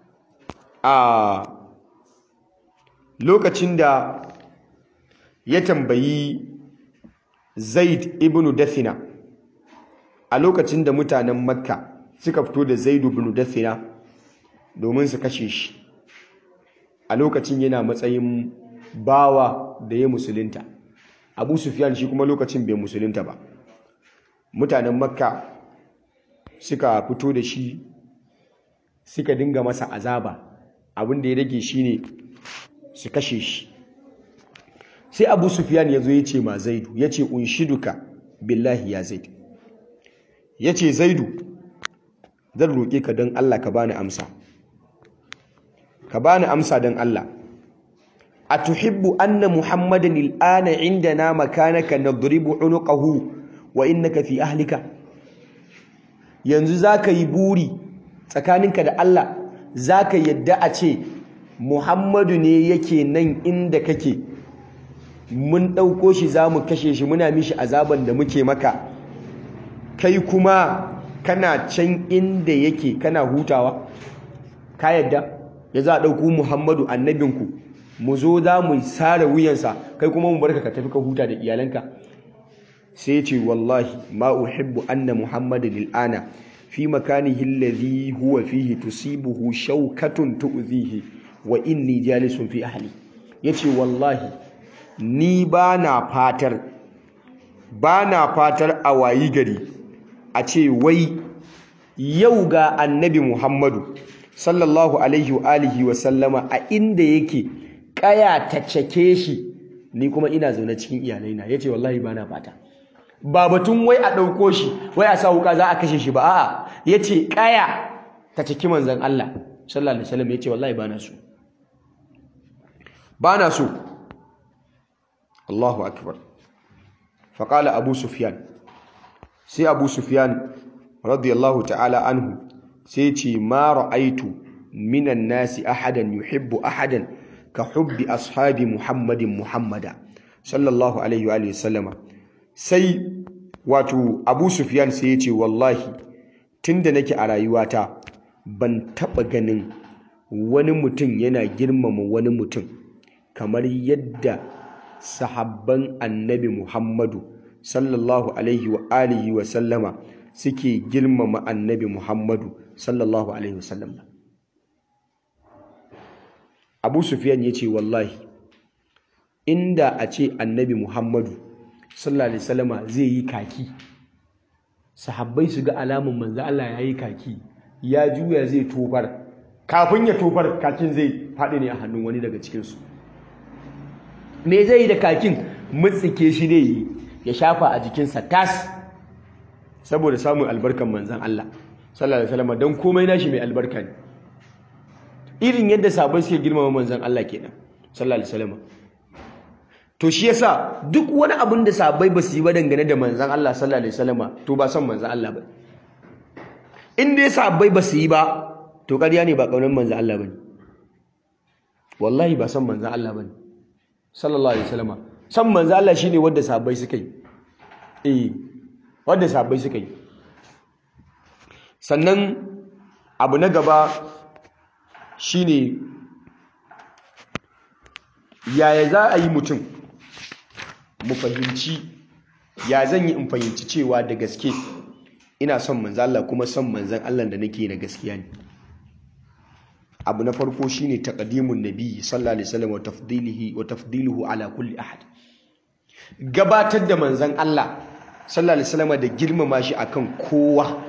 a lokacin da ya tambayi Zaid ibn Dathina a lokacin da mutanen Makka suka fito da Zaid ibn Dathina domin su kashe shi a lokacin yana matsayin bawa da ya musulunta Abu Sufyan shi kuma lokacin bai musulunta ba mutanen Makka suka fito da shi suka dinga masa azaba abin da ya rage shine su kashe shi sai abu sufyan ya zo ya ce ma zaidu ya ce unshiduka billahi ya zaid ya ce zaidu zan roƙe ka don allah ka bani amsa ka bani amsa don allah a tuhibbu anna muhammadan il'ana indana makanaka nadribu unuqahu wa innaka fi ahlika yanzu zaka yi buri tsakaninka da Allah zaka yadda a ce Muhammadu ne yake nan inda kake mun ɗauko shi za mu kashe shi muna mishi azaban da muke maka kai kuma kana can inda yake kana hutawa ka yadda ya za a ɗauko Muhammadu annabinku mu zo za mu sare wuyansa kai kuma mu barka ka tafi ka huta da iyalanka sai ce wallahi ma uhibbu anna muhammadin al'ana fi makanihi alladhi huwa fihi tusibuhu shawkatun tu'zihi wa inni jalisun fi ahli yace wallahi ni bana fatar bana fatar a wayi gari a ce wai yau ga annabi muhammadu sallallahu alaihi wa alihi wa sallama a inda yake kaya ta cake shi ni kuma ina zaune cikin iyalaina yace wallahi bana fata ba batun wai a ɗauko shi wai a sa wuka za a kashe shi ba a'a yace kaya ta ciki manzon Allah sallallahu alaihi wasallam yace wallahi bana so bana so Allahu akbar faqala Abu Sufyan sai Abu Sufyan radiyallahu ta'ala anhu sai ce ma ra'aitu minan nasi ahadan yuhibbu ahadan ka hubbi ashabi Muhammadin Muhammada sallallahu alaihi wa sallama sai wato Abu Sufyan sai ya ce wallahi tunda nake a rayuwata ban taba ganin wani mutum yana girmama wani mutum kamar yadda sahabban annabi Muhammadu sallallahu alaihi wa alihi wa sallama suke girmama annabi Muhammadu sallallahu alaihi wa sallam Abu Sufyan ya ce wallahi inda a ce annabi Muhammadu sallallahu alaihi wasallama zai yi kaki sahabbai su ga alamun manzo Allah ya yi kaki ya juya zai tofar kafin ya tofar kakin zai faɗi ne a hannun wani daga cikinsu me zai yi da kakin mutsike shi ne yi ya shafa a jikinsa tas saboda samun albarkan manzan Allah sallallahu alaihi wasallama don komai nashi mai albarka ne irin yadda sahabbai suke girmama manzan Allah kenan sallallahu alaihi wasallama to shi yasa duk wani abin da sahabbai ba su yi ba dangane da manzan Allah sallallahu alaihi wasallama to ba son manzan Allah ba in dai sahabbai ba su yi ba to ƙarya ne ba ƙaunar manzan Allah bane wallahi ba son manzan Allah bane sallallahu alaihi wasallama son manzan Allah shine wanda sahabbai suka yi eh wanda sahabbai suka yi sannan abu na gaba shine yaya za a yi mutum mu fahimci ya zan yi in fahimci cewa da gaske ina son manzan Allah kuma son manzan Allah da nake na gaskiya ne abu na farko shine taqdimun nabi sallallahu alaihi wasallam wa tafdilihi wa tafdiluhu ala kulli ahad gabatar da manzan Allah sallallahu alaihi wasallam da girmama shi akan kowa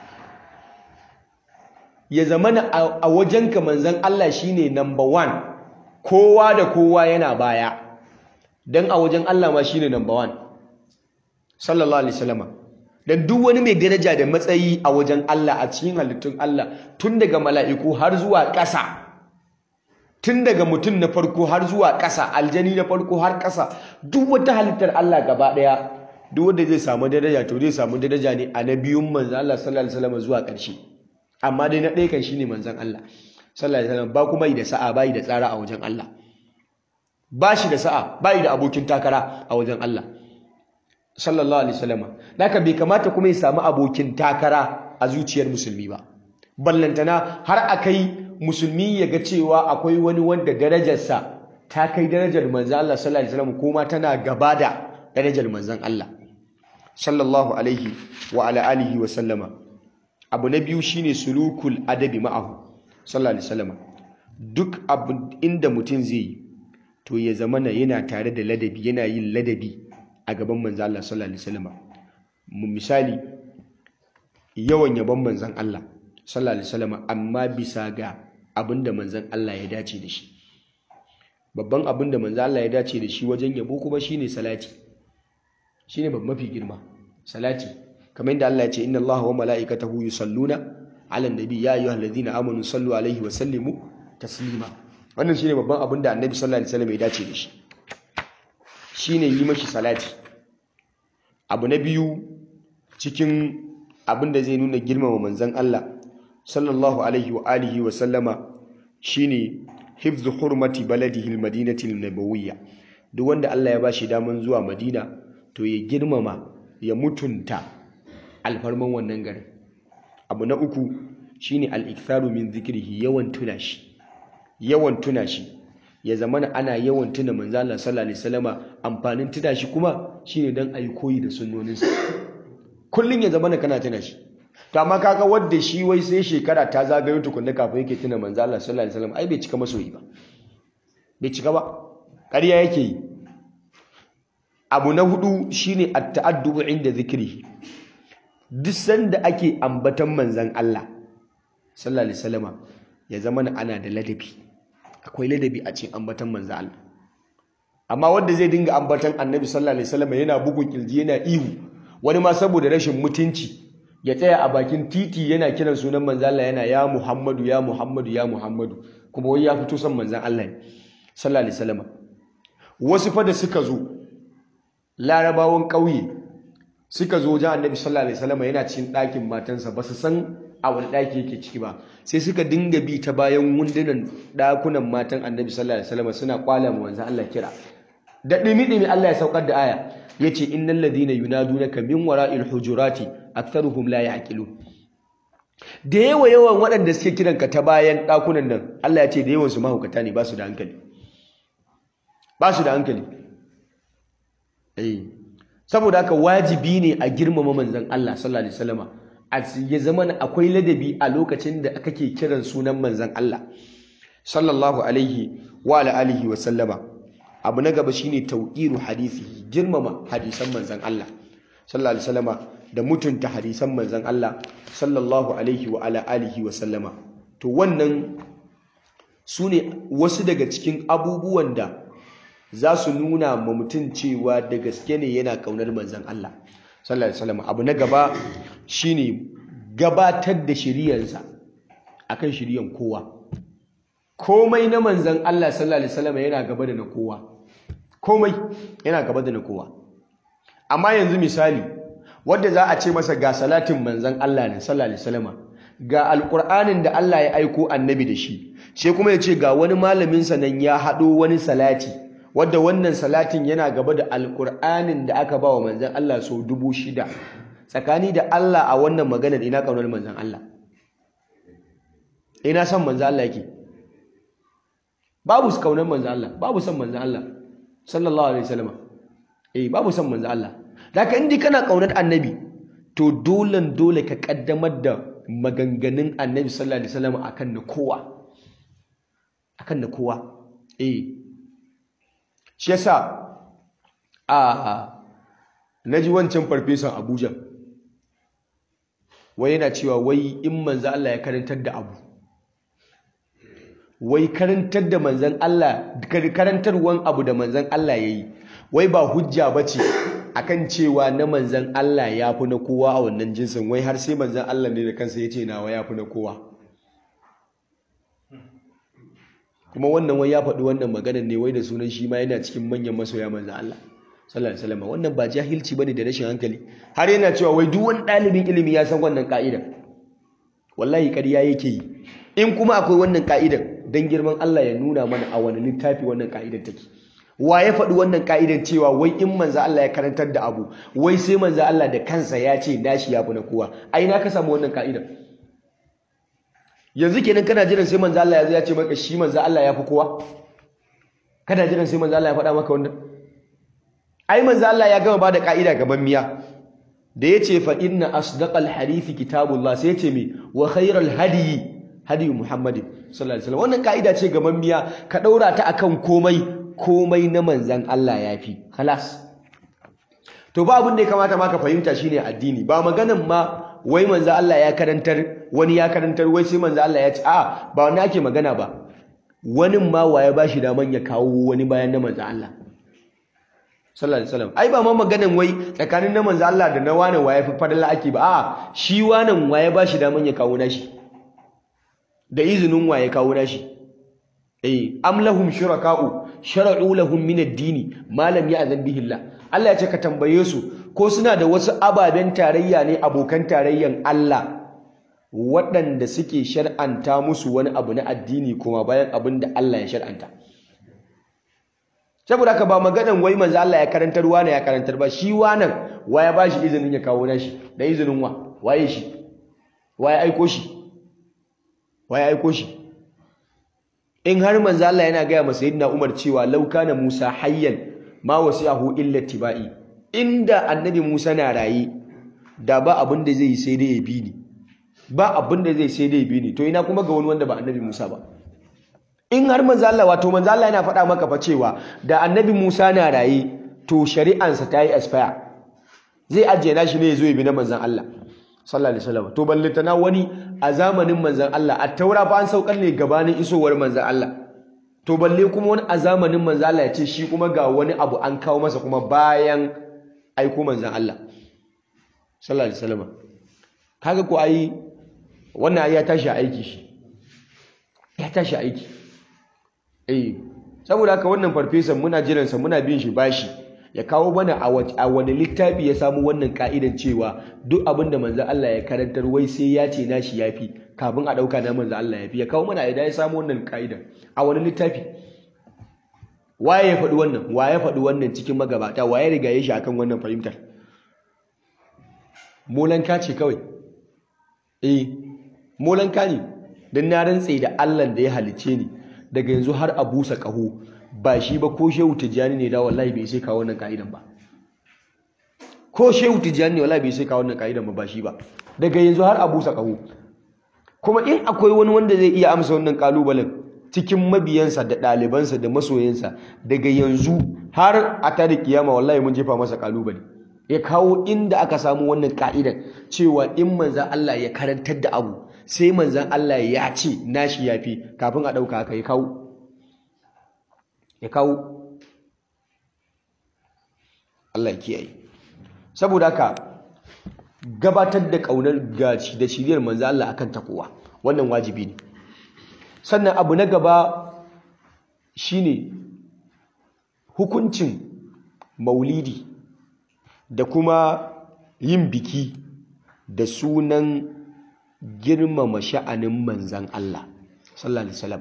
ya zamana a wajenka manzan Allah shine number one kowa da kowa yana baya dan a wajen Allah ma shine number one sallallahu alaihi wasallam dan duk wani mai daraja da matsayi a wajen Allah a cikin halittun Allah tun daga mala'iku har zuwa ƙasa tun daga mutum na farko har zuwa ƙasa aljani na farko har ƙasa duk wata halittar Allah gaba ɗaya duk wanda zai samu daraja to zai samu daraja ne a nabiyun manzon Allah sallallahu alaihi wasallam zuwa ƙarshe amma dai na ɗaya kan shine manzon Allah sallallahu alaihi wasallam ba kuma yi da sa'a ba yi da tsara a wajen Allah ba shi da sa'a ba yi da abokin takara a wajen Allah sallallahu alaihi wasallam naka bai kamata kuma ya samu abokin takara a zuciyar musulmi ba ballantana har akai musulmi ya ga cewa akwai wani wanda darajarsa ta kai darajar manzon Allah sallallahu alaihi wasallam kuma tana gaba da darajar manzon Allah sallallahu alaihi wa ala alihi wa sallama abu na biyu shine sulukul adabi ma'ahu sallallahu alaihi wasallam duk abu inda mutum zai yi to ya zamana yana tare da ladabi yana yin ladabi a gaban manzon Allah sallallahu alaihi wasallam mu misali yawan yabon manzon Allah sallallahu alaihi wasallam amma bisa ga abinda manzon Allah ya dace da shi babban abinda manzon Allah ya dace da shi wajen yabo kuma shine salati shine babban mafi girma salati kamar yadda Allah ya ce inna Allah wa mala'ikatahu yusalluna 'alan nabi ya ayyuhalladhina amanu sallu alaihi wa sallimu taslima wannan shine babban abinda annabi sallallahu alaihi wasallam ya dace da shi shine yi mashi salati abu na biyu cikin abin da zai nuna girmama manzon Allah sallallahu alaihi wa alihi wa sallama shine hifzu hurmati baladihi almadinati alnabawiyya duk wanda Allah ya bashi daman zuwa Madina to ya girmama ya mutunta alfarman wannan garin abu na uku shine al-iktharu min zikrihi yawan tuna shi yawan tuna shi ya zamana ana yawan tuna manzo Allah sallallahu alaihi wasallama amfanin tuna shi kuma shine dan ayi koyi da sunnoninsa kullun ya zamana kana tuna shi to amma kaga wanda shi wai sai shekara ta zagayo tukunna kafin yake tuna manzo Allah sallallahu alaihi wasallam ai bai cika masoyi ba bai cika ba ƙarya yake yi abu na hudu shine at-ta'addubu inda zikri duk sanda ake ambatan manzon Allah sallallahu alaihi wasallama ya zama ana da ladabi akwai ladabi a cikin ambatan manzon Allah amma wanda zai dinga ambatan annabi sallallahu alaihi wasallama yana bugun kirji yana ihu wani ma saboda rashin mutunci ya tsaya a bakin titi yana kiran sunan manzon Allah yana ya Muhammadu ya Muhammadu ya Muhammadu kuma wai ya fito son manzon Allah ne sallallahu alaihi wasallama wasu fa da suka zo larabawan ƙauye suka zo wajen annabi sallallahu alaihi wasallam yana cikin ɗakin matansa ba su san a wani ɗaki yake ciki ba sai suka dinga bi ta bayan wundunan ɗakunan matan annabi sallallahu alaihi wasallam suna kwala mu wanzan Allah kira da dimi dimi Allah ya saukar da aya yace innal ladina yunadunaka min wara'il hujurati aktharuhum la ya'qilun da yawa yawan waɗanda suke kiranka ta bayan ɗakunan nan Allah ya ce da yawan su mahaukata ne ba su da hankali ba su da hankali saboda haka wajibi ne a girmama manzon Allah sallallahu alaihi wasallama ya zama akwai ladabi a lokacin da kake kiran sunan manzon Allah sallallahu alaihi wa alihi wa sallama abu na gaba shine tauqiru hadisi girmama hadisan manzon Allah sallallahu alaihi wasallama da mutunta hadisan manzon Allah sallallahu alaihi wa alihi wa sallama to wannan sune wasu daga cikin abubuwan da za su nuna ma mutum cewa da gaske ne yana kaunar manzan Allah sallallahu alaihi wasallam abu na gaba shine gabatar da shiriyarsa akan shiriyan kowa komai na manzan Allah sallallahu alaihi wasallam yana gaba da na kowa komai yana gaba da na kowa amma yanzu misali wanda za a ce masa ga salatin manzan Allah ne sallallahu alaihi wasallam ga alqur'anin da Allah ya aiko annabi da shi sai kuma ya ce ga wani malamin sa nan ya hado wani salati wadda wannan salatin yana gaba da alkur'anin da aka ba wa manzan Allah sau dubu shida tsakani da Allah a wannan maganar ina ƙaunar manzan Allah ina son manzan Allah yake babu su ƙaunar manzan Allah babu son manzan Allah sallallahu alaihi wasallam eh babu son manzan Allah da haka indi kana ƙaunar annabi to dolen dole ka kaddamar da maganganun annabi sallallahu alaihi wasallam akan na kowa akan na kowa eh shi yasa a naji wancan farfesan Abuja wai yana cewa wai in manzo Allah ya karantar da abu wai karantar da manzon Allah karantarwan abu da manzon Allah yayi wai ba hujja bace akan cewa na manzan Allah ya fi na kowa a wannan jinsin wai har sai manzan Allah ne da kansa ya ce nawa ya fi na kowa kuma wannan wai ya faɗi wannan maganar ne wai da sunan shi ma yana cikin manyan masoya manzan Allah sallallahu alaihi wasallam wannan ba jahilci bane da rashin hankali har yana cewa wai duk wani ɗalibin ilimi ya san wannan ka'ida wallahi ƙarya yake yi in kuma akwai wannan ka'idar dan girman Allah ya nuna mana a wani littafi wannan ka'idar take wa ya faɗi wannan ka'idar cewa wai in manzo Allah ya karantar da abu wai sai manzo Allah da kansa ya ce nashi ya fi na kowa ai na ka samu wannan ka'idar yanzu kenan kana jiran sai manzo Allah ya zo ya ce maka shi manzo Allah ya fi kowa kana jiran sai manzo Allah ya faɗa maka wannan ai manzo Allah ya gama bada ka'ida gaban miya da yace fa inna asdaqal hadithi kitabullah sai yace me wa khairal hadiyi hadiyu muhammadin sallallahu alaihi wasallam wannan ka'ida ce gaban miya ka daura ta akan komai komai na manzan Allah ya fi halas to ba abin da ya kamata ma ka fahimta shine addini ba maganan ma wai manzan Allah ya karantar wani ya karantar wai sai manzan Allah ya ce a ba wani ake magana ba wani ma waye ba shi daman ya kawo wani bayan na manzan Allah sallallahu alaihi wasallam ai ba ma maganan wai tsakanin na manzan Allah da na wani waye fi fadala ake ba a shi wanan waye ba shi daman ya kawo nashi da izinin waye kawo nashi eh am lahum shuraka'u shara'u lahum min ad-dini ma lam ya'zan bihi Allah Allah ya ce ka tambaye su ko suna da wasu ababen tarayya ne abokan tarayyan Allah waɗanda suke shar'anta musu wani abu na addini kuma bayan abin da Allah ya shar'anta saboda haka ba maganan wai manzo Allah ya karantar wani ya karantar ba shi wanan waya ba shi izinin ya kawo nashi da izinin wa waye shi waye aiko shi waye aiko shi in har manzo Allah yana gaya masa sayyidina Umar cewa law kana Musa hayyan ma wasi'ahu illa tibai inda annabi Musa na raye da ba abin da zai sai dai ya bi ni ba abin da zai sai dai ya bi ni to ina kuma ga wani wanda ba annabi Musa ba in har manzo Allah wato manzo Allah yana faɗa maka fa cewa da annabi Musa na raye to shari'ansa ta yi expire zai ajiye nashi ne ya zo ya bi na manzon Allah sallallahu alaihi wasallam to ballantana wani a zamanin manzon Allah a taura fa an saukar ne gabanin isowar manzon Allah to balle kuma wani a zamanin manzon Allah ya ce shi kuma ga wani abu an kawo masa kuma bayan aiko manzon Allah sallallahu alaihi wasallam kaga ko ai wannan ai ya tashi aiki shi ya tashi aiki eh saboda haka wannan farfesan muna jiransa muna bin shi bashi ya kawo mana a wani littafi ya samu wannan ka'idan cewa duk abin da manzo Allah ya karantar wai sai ya ce nashi yafi kafin a dauka na manzo Allah yafi ya kawo mana idan ya samu wannan ka'idan a wani littafi waye ya faɗi wannan waye ya faɗi wannan cikin magabata waye riga ya shi akan wannan fahimtar molanka ce kawai eh molanka ne dan na rantse da Allah da ya halice ni daga yanzu har a busa ƙaho ba shi ba ko shehu tijjani ne da wallahi bai sai kawo wannan ka'idan ba ko shehu tijjani ne wallahi bai sai kawo wannan ka'idan ba ba shi ba daga yanzu har a busa ƙaho kuma in akwai wani wanda zai iya amsa wannan kalubalen cikin mabiyansa da ɗalibansa da masoyansa daga yanzu har a tare kiyama wallahi mun jefa masa kalubale ya kawo inda aka samu wannan ka'idan cewa in manzan Allah ya karantar da abu sai manzan Allah ya ce nashi yafi kafin a ɗauka haka ya kawo ya kawo Allah ya kiyaye saboda haka gabatar da ƙaunar gaci da shiriyar manzan Allah akan takowa wannan wajibi ne sannan abu na gaba shine hukuncin maulidi da kuma yin biki da sunan girmama sha'anin manzan Allah sallallahu alaihi wasallam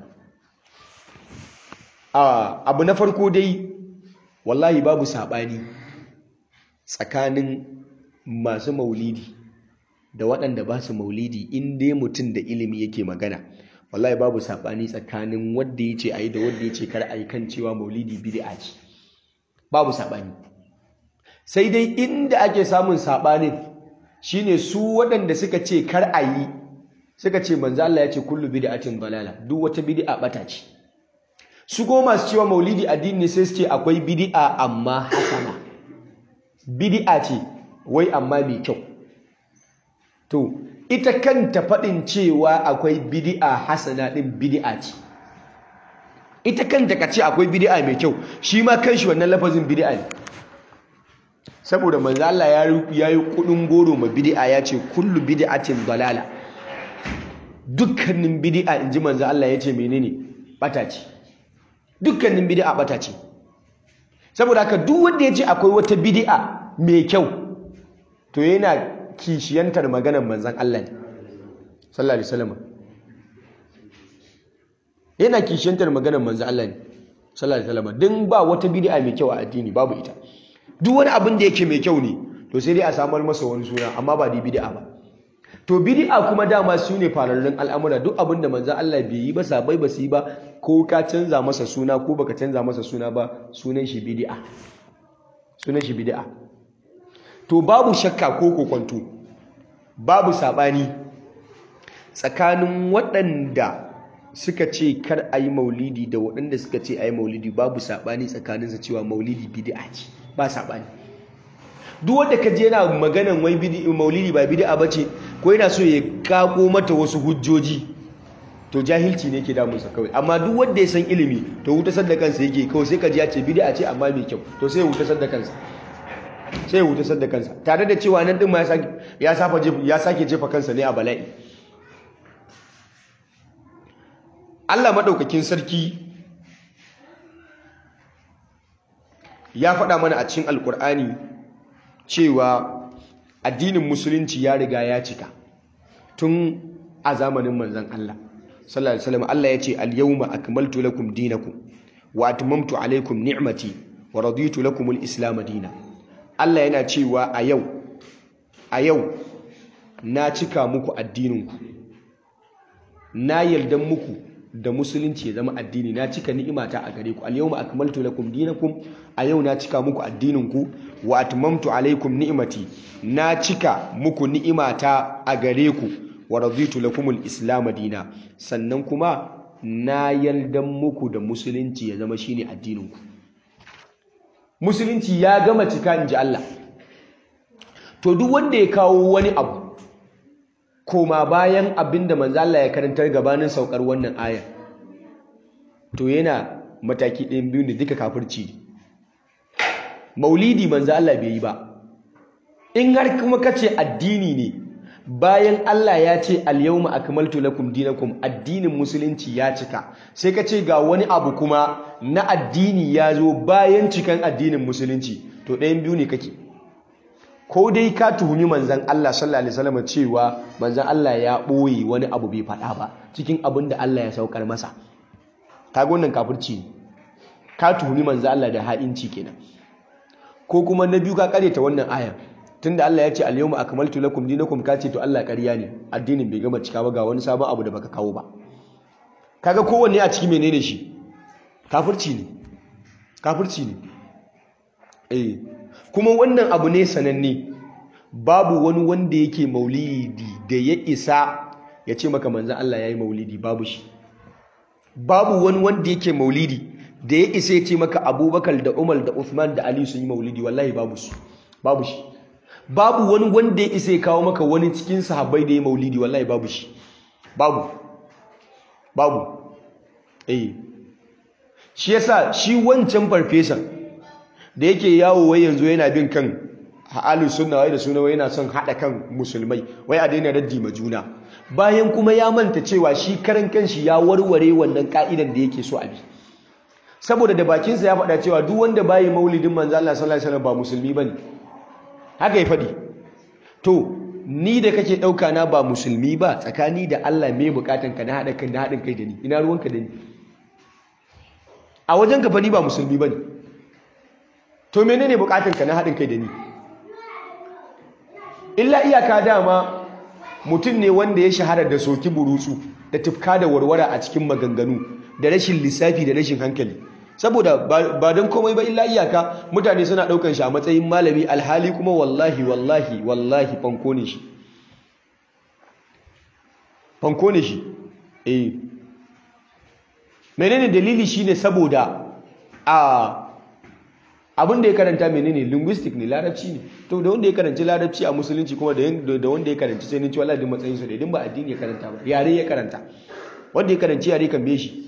abu na farko dai wallahi babu sabani tsakanin masu maulidi da waɗanda ba su maulidi in dai mutum da ilimi yake magana wallahi babu sabani tsakanin wanda yace ayi da wanda yace kar ayi kan cewa maulidi bid'a ce babu sabani sai dai inda ake samun sabanin shine su waɗanda suka ce kar a yi suka ce manzo Allah ya ce kullu bid'atin dalala duk wata bid'a bata ce su goma masu cewa maulidi addini ne sai su ce akwai bid'a amma hasana bid'a ce wai amma mai kyau to ita kanta faɗin cewa akwai bid'a hasana ɗin bid'a ce ita kanta ka ce akwai bid'a mai kyau shi ma kanshi wannan lafazin bid'a ne saboda manzo Allah ya yi kudin goro ma bid'a ya ce kullu bid'atin dalala dukkanin bid'a inji manzo Allah ya ce menene bata ce dukkanin bid'a bata ce saboda haka duk wanda ya ce akwai wata bid'a mai kyau to yana kishiyantar maganar manzon Allah ne sallallahu alaihi wasallam yana kishiyantar maganar manzon Allah ne sallallahu alaihi wasallam din ba wata bid'a mai kyau a addini babu ita duk wani abin da yake mai kyau ne to sai dai a samar masa wani suna amma ba da bid'a ba to bid'a kuma dama su ne fararrun al'amura duk abin da manzo Allah bai yi ba sabai ba su yi ba ko ka canza masa suna ko baka canza masa suna ba sunan shi bid'a sunan shi bid'a to babu shakka ko kokonto babu sabani tsakanin waɗanda suka ce kar a yi maulidi da waɗanda suka ce a yi maulidi babu sabani tsakaninsa cewa maulidi bid'a ce ba saɓani duk wanda ka je yana maganan wai maulidi ba bid'a bace ko yana so ya kako mata wasu hujjoji to jahilci ne ke damunsa kawai amma duk wanda ya san ilimi to hutasar da kansa yake kawai sai ka ji ya ce bid'a ce amma mai kyau to sai ya hutasar da kansa sai ya hutasar da kansa tare da cewa nan din ma ya ya sake jefa kansa ne a bala'i Allah madaukakin sarki ya faɗa mana a cikin alkur'ani cewa addinin musulunci ya riga ya cika tun a zamanin manzan Allah sallallahu alaihi wasallam Allah ya ce al-yawma akmaltu lakum dinakum wa atmamtu alaykum ni'mati wa raditu lakum al-islam dinan Allah yana cewa a yau a yau na cika muku addininku na yarda muku da musulunci ya zama addini na cika ni'imata a gare ku al-yawma akmaltu lakum dinakum a yau na cika muku addininku wa atmamtu alaikum ni'mati na cika muku ni'imata a gare ku wa raditu lakum al-islam dina sannan kuma na yardan muku da musulunci ya zama shine addininku musulunci ya gama cika inji Allah to duk wanda ya kawo wani abu koma bayan abinda manzo Allah ya karantar gabanin saukar wannan aya to yana mataki ɗayan biyu ne duka kafirci maulidi manzo Allah bai yi ba in har kuma kace addini ne bayan Allah ya ce al-yawma akmaltu lakum dinakum addinin musulunci ya cika sai ka ce ga wani abu kuma na addini ya zo bayan cikan addinin musulunci to ɗayan biyu ne kake ko dai ka tuhumi manzan Allah sallallahu alaihi wasallam cewa manzan Allah ya ɓoye wani abu bai faɗa ba cikin abin da Allah ya saukar masa kaga wannan kafirci ne ka tuhumi manzan Allah da ha'inci kenan ko kuma na biyu ka karyata wannan aya tunda Allah ya ce al-yawma akmaltu lakum dinakum ka ce to Allah ƙarya ne addinin bai gama cika ba ga wani sabon abu da baka kawo ba kaga kowanne a ciki menene shi kafirci ne kafirci ne eh kuma wannan abu ne sananne babu wani wanda yake maulidi da ya isa ya ce maka manzan Allah ya yi maulidi babu shi babu wani wanda yake maulidi da ya isa ya ce maka abubakar da umar da uthman da ali sun yi maulidi wallahi babu su babu shi babu wani wanda ya isa ya kawo maka wani cikin sahabbai da ya maulidi wallahi babu shi babu babu eh shi yasa shi wancan farfesan da yake yawo wai yanzu yana bin kan ahlus sunna wai da suna wai yana son hada kan musulmai wai a daina raddi ma juna bayan kuma ya manta cewa shi karan kanshi ya warware wannan ka'idan da yake so a bi saboda da bakinsa ya faɗa cewa duk wanda bayi maulidin manzo Allah sallallahu alaihi wasallam ba musulmi bane haka ya faɗi to ni da kake ɗauka na ba musulmi ba tsakani da Allah me bukatan ka na haɗa kan na haɗin kai da ni ina ruwanka da ni a wajen ka fa ni ba musulmi bane to menene bukatun ka na haɗin kai da ni illa iyaka dama mutum ne wanda ya shahara da soki burutsu da tufka da warwara a cikin maganganu da rashin lissafi da rashin hankali saboda ba don komai ba illa iyaka mutane suna ɗaukan shi a matsayin malami alhali kuma wallahi wallahi wallahi fanko ne shi fanko ne shi eh menene dalili shine saboda a abin da ya karanta menene linguistic ne larabci ne to da wanda ya karanci larabci a musulunci kuma da wanda ya karanci sai ninci wallahi matsayin su da idan ba addini ya karanta ba yare ya karanta wanda ya karanci yare kan be shi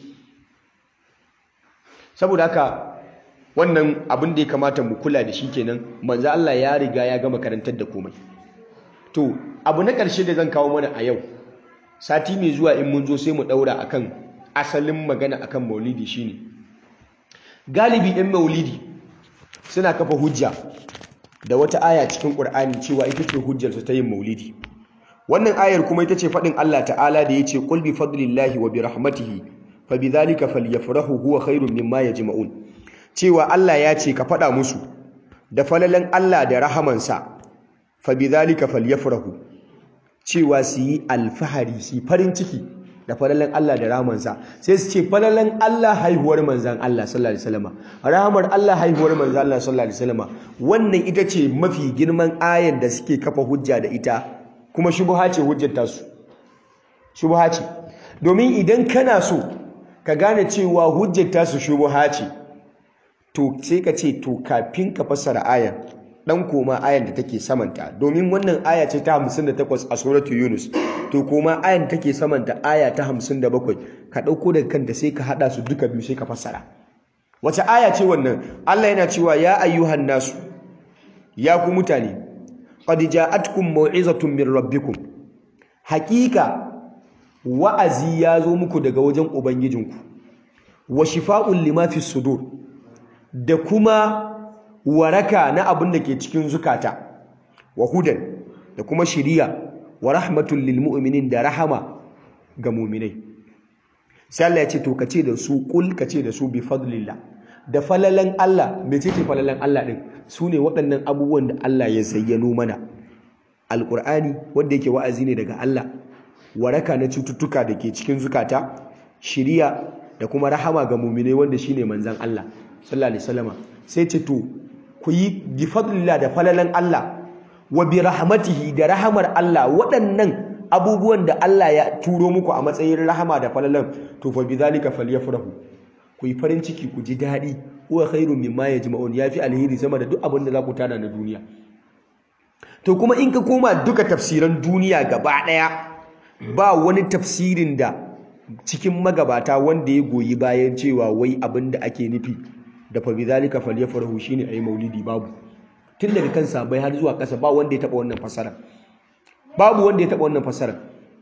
saboda haka wannan abin da ya kamata mu kula da shi kenan manzo Allah ya riga ya gama karantar da komai to abu na ƙarshe da zan kawo mana a yau sati mai zuwa in mun zo sai mu daura akan asalin magana akan maulidi shine galibi ɗin maulidi suna kafa hujja da wata aya cikin Qur'ani cewa ita ce hujjar su ta yin maulidi wannan ayar kuma ita ce faɗin Allah ta'ala da yace qul bi fadlillahi wa bi rahmatihi fa bidhalika falyafrahu huwa khairun mimma yajma'un cewa Allah ya ce ka faɗa musu da falalan Allah da rahamansa fa bidhalika falyafrahu cewa su yi alfahari su farin ciki da falalan Allah da rahamansa sai su ce falalan Allah haihuwar manzan Allah sallallahu alaihi wasallam rahamar Allah haihuwar manzan Allah sallallahu alaihi wasallam wannan ita ce mafi girman ayar da suke kafa hujja da ita kuma shubha ce hujjar tasu shubha ce domin idan kana so ka gane cewa hujjar tasu shubha ce to sai ka ce to kafin ka fassara ayar dan koma ayan da take samanta domin wannan aya ce ta 58 a suratu Yunus to koma ayan da take samanta aya ta 57 ka dauko daga kanta sai ka hada su duka biyu sai ka fassara wace aya ce wannan Allah yana cewa ya ayyuhan nasu ya ku mutane qad ja'atkum mau'izatun min rabbikum haqiqa wa'azi ya zo muku daga wajen ubangijinku wa shifa'un lima fi sudur da kuma waraka na abin da ke cikin zukata wa hudan da kuma shiriya wa rahmatul lil mu'minin da rahama ga mu'minai sai Allah ya ce to kace da su kul kace da su bi fadlillah da falalan Allah mecece falalan Allah din sune waɗannan abubuwan da Allah ya zayyano mana alqur'ani wanda yake wa'azi ne daga Allah waraka na cututtuka da ke cikin zukata shiriya da kuma rahama ga mu'minai wanda shine manzon Allah sallallahu alaihi wasallama sai ce to ku yi bi fadlillah da falalan Allah wa bi rahmatihi da rahamar Allah waɗannan abubuwan da Allah ya turo muku a matsayin rahama da falalan to fa bidhalika falyafrahu ku yi farin ciki ku ji daɗi huwa khairun mimma yajma'un yafi alheri sama da duk abin da za ku tana na duniya to kuma in ka koma duka tafsiran duniya gaba ɗaya ba wani tafsirin da cikin magabata wanda ya goyi bayan cewa wai abin da ake nufi da fa bidhalika falyafrahu shine ayi maulidi babu tun daga kan sabai har zuwa ƙasa ba wanda ya taba wannan fasara babu wanda ya taba wannan fasara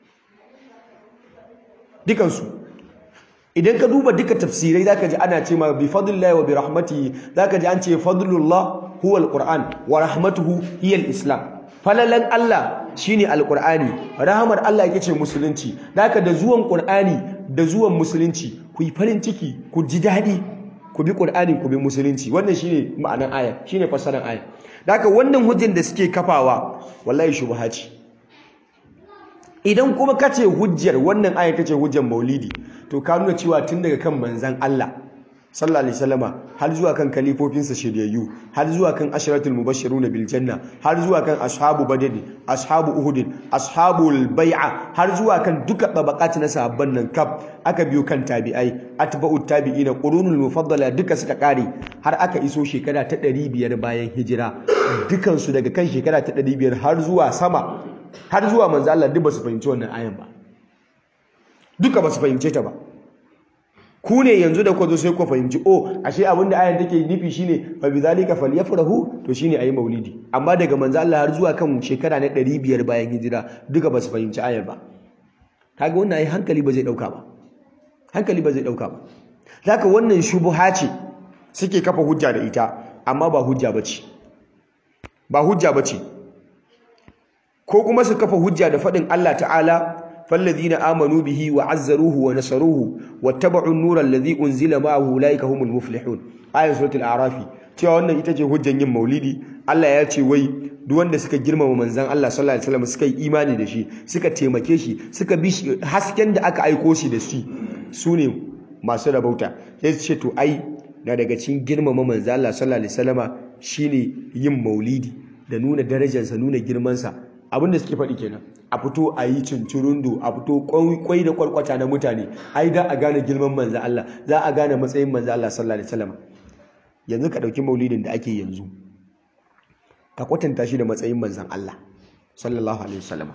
dukan su idan ka duba duka tafsirai zaka ji ana cewa bi fadlillahi wa bi rahmatihi zaka ji an ce fadlullah huwa alquran wa rahmatuhu hiya alislam falalan Allah shine alqur'ani rahmar Allah yake ce musulunci zaka da zuwan qur'ani da zuwan musulunci ku yi farin ciki ku ji daɗi ku bi Qur'ani ku bi musulunci wannan shine ma'anar aya shine fassarar aya haka wannan hujjar da suke kafawa wallahi shubha ce idan kuma kace hujjar wannan aya tace hujjar maulidi to ka nuna cewa tun daga kan manzon Allah sallallahu alaihi wasallama har zuwa kan kalifofinsa shiryayyu har zuwa kan ashratul mubashshiruna bil janna har zuwa kan ashabu badr ashabu uhud ashabul bai'a har zuwa kan duka tabaqat na sahabban nan kaf aka biyo kan tabi'ai atba'ut tabi'ina qurunul mufaddala duka suka kare har aka iso shekara ta 500 bayan hijira dukan su daga kan shekara ta 500 har zuwa sama har zuwa manzo Allah duk ba su fahimci wannan ayan ba duka ba su fahimce ta ba ku ne yanzu da ku zo sai ku fahimci oh ashe abin da ayan take nufi shine fa bizalika falyafrahu to shine ayi maulidi amma daga manzo Allah har zuwa kan shekara na 500 bayan hijira duka ba su fahimci ayar ba kaga wannan ai hankali ba zai dauka ba hankali ba zai dauka ba zaka wannan shubuha ce suke kafa hujja da ita amma ba hujja bace ba hujja bace ko kuma su kafa hujja da fadin Allah ta'ala فالذين آمنوا به وعزروه ونصروه واتبعوا النور الذي أنزل معه أولئك هم المفلحون آية سورة الأعراف cewa wannan ita ce hujjan yin maulidi Allah ya ce wai duk wanda suka girmama manzon Allah sallallahu alaihi wasallam suka yi imani da shi suka taimake shi suka bi hasken da aka aiko shi da shi su ne masu rabauta sai su ce to ai na daga cikin girmama manzo Allah sallallahu alaihi wasallama shine yin maulidi da nuna darajarsa nuna girmansa abinda suke faɗi kenan a fito a yi cincirundo a fito kwai da kwarkwata na mutane ai da a gane girman manzo Allah za a gane matsayin manzo Allah sallallahu alaihi wasallama yanzu ka ɗauki maulidin da ake yanzu ka kwatanta shi da matsayin manzan Allah sallallahu alaihi wasallam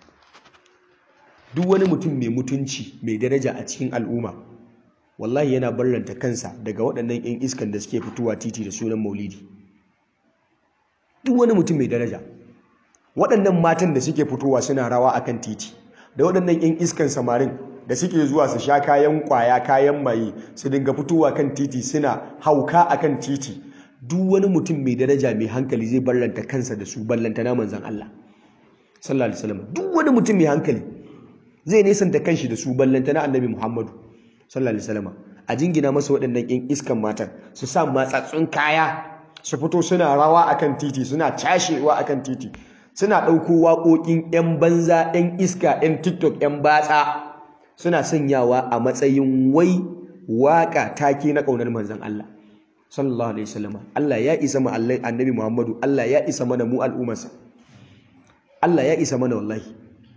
duk wani mutum mai mutunci mai daraja a cikin al'umma wallahi yana barranta kansa daga waɗannan 'yan iskan da suke fitowa titi da sunan maulidi duk wani mutum mai daraja waɗannan matan da suke fitowa suna rawa akan titi da waɗannan 'yan iskan samarin da suke zuwa su sha kayan kwaya kayan maye su dinga fitowa kan titi suna hauka akan titi duk wani mutum mai daraja mai hankali zai ballanta kansa da su ballanta na manzan Allah sallallahu alaihi wasallam duk wani mutum mai hankali zai nesanta kanshi da su ballanta na annabi Muhammadu sallallahu alaihi wasallam a jingina masa waɗannan ƴan iskan matan su sa matsatsun kaya su fito suna rawa akan titi suna cashewa akan titi suna ɗauko waƙoƙin ƴan banza ƴan iska ƴan TikTok ƴan batsa suna sanyawa a matsayin wai waƙa take na ƙaunar manzan Allah sallallahu alaihi wasallam Allah ya isa ma annabi Muhammadu Allah ya isa mana mu al'ummarsa Allah ya isa mana wallahi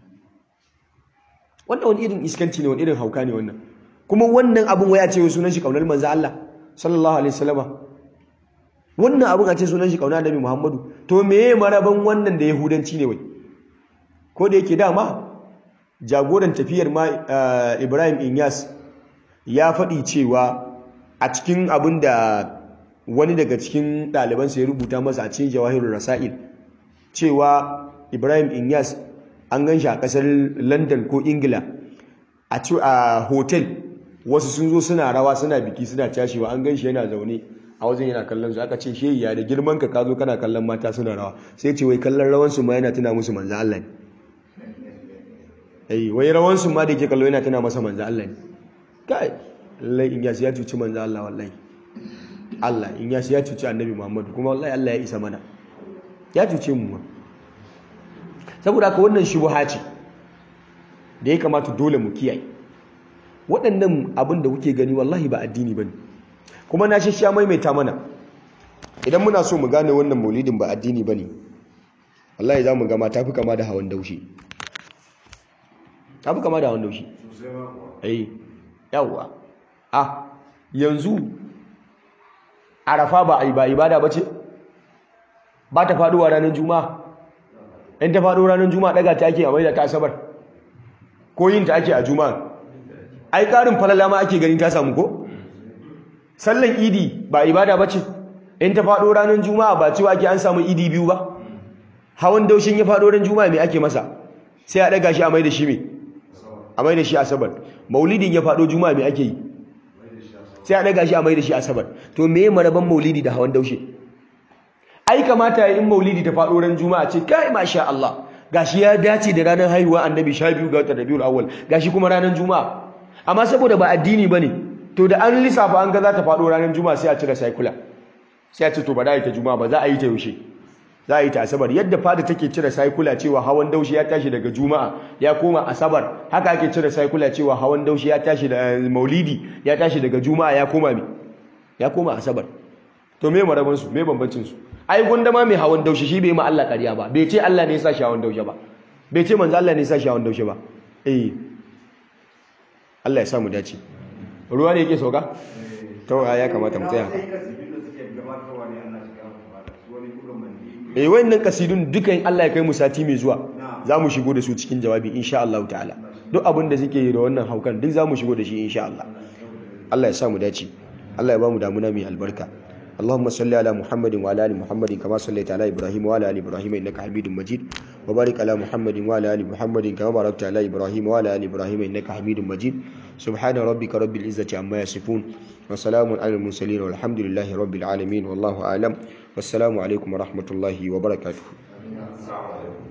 wannan wani irin iskanci ne wani irin hauka ne wannan kuma wannan abun waya ce sunan shi kaunar manzo Allah sallallahu alaihi wasallam wannan abun a ce sunan shi kaunar annabi Muhammadu to meye maraban wannan da yahudanci ne wai ko da yake dama jagoran tafiyar ma Ibrahim Inyas ya faɗi cewa a cikin abin da wani daga cikin ɗalibansa ya rubuta masa a cikin jawahirul rasail cewa Ibrahim Inyas an gan shi a ƙasar London ko Ingila a ci a hotel wasu sun zo suna rawa suna biki suna cashewa an gan shi yana zaune a wajen yana kallon su aka ce shehi ya da girman ka ka zo kana kallon mata suna rawa sai ce wai kallon rawan su ma yana tuna musu manzo Allah ne eh wai rawan su ma da yake kallo yana tuna masa manzo Allah ne kai lallai in yasi ya cuci manzo Allah wallahi Allah in yasi ya cuci annabi Muhammadu kuma wallahi Allah ya isa mana ya cuce mu ma saboda haka wannan shubha ce da ya kamata dole mu kiyaye waɗannan abin da kuke gani wallahi ba addini bane kuma na shashiya maimaita mana idan muna so mu gane wannan maulidin ba addini bane wallahi za mu gama tafi kama da hawan daushi tafi kama da hawan daushi eh yawwa a yanzu arafa ba ai ba ibada bace ba ta faduwa ranar juma'a in ta faɗo ranar juma'a daga ta ake a maida ta asabar ko yin ta ake a juma'a ai ƙarin falala ma ake ganin ta samu ko sallan idi ba ibada ba ce in ta faɗo ranar juma'a ba cewa ake an samu idi biyu ba hawan daushin ya faɗo ran juma'a me ake masa sai a ɗaga shi a maida shi me a maida shi asabar maulidin ya faɗo juma'a me ake yi sai a ɗaga shi a maida shi asabar to me maraban maulidi da hawan daushe ai kamata in maulidi ta faɗo ran juma'a ce kai masha Allah gashi ya dace da ranar haihuwa annabi 12 ga watan Rabiul Awwal gashi kuma ranar juma'a amma saboda ba addini bane to da an lissafa an ga za ta faɗo ranar juma'a sai a cire cycula sai a ce to ba za a yi ta juma'a ba za a yi ta yaushe za a yi ta asabar yadda fada take cire cycula cewa hawan daushi ya tashi daga juma'a ya koma asabar haka ake cire cycula cewa hawan daushi ya tashi da maulidi ya tashi daga juma'a ya koma me ya koma asabar to me maraban su me bambancin su ai gunda ma mai hawan daushe shi bai ma Allah ƙarya ba bai ce Allah ne ya sa shi hawan daushe ba bai ce manzo Allah ne ya sa shi hawan daushe ba eh Allah ya sa mu dace ruwa ne yake sauka to ya kamata mu tsaya eh wayannan kasidun dukan Allah ya kai mu sati mai zuwa za mu shigo da su cikin jawabi insha Allah ta'ala duk abin da suke yi da wannan haukan duk za mu shigo da shi insha Allah Allah ya sa mu dace Allah ya ba mu damuna mai albarka اللهم صل على محمد وعلى ال محمد كما صليت على ابراهيم وعلى ال ابراهيم انك حميد مجيد وبارك على محمد وعلى ال محمد كما باركت على ابراهيم وعلى ال ابراهيم انك حميد مجيد سبحان ربك رب العزه عما يصفون وسلام على المرسلين والحمد لله رب العالمين والله اعلم والسلام عليكم ورحمه الله وبركاته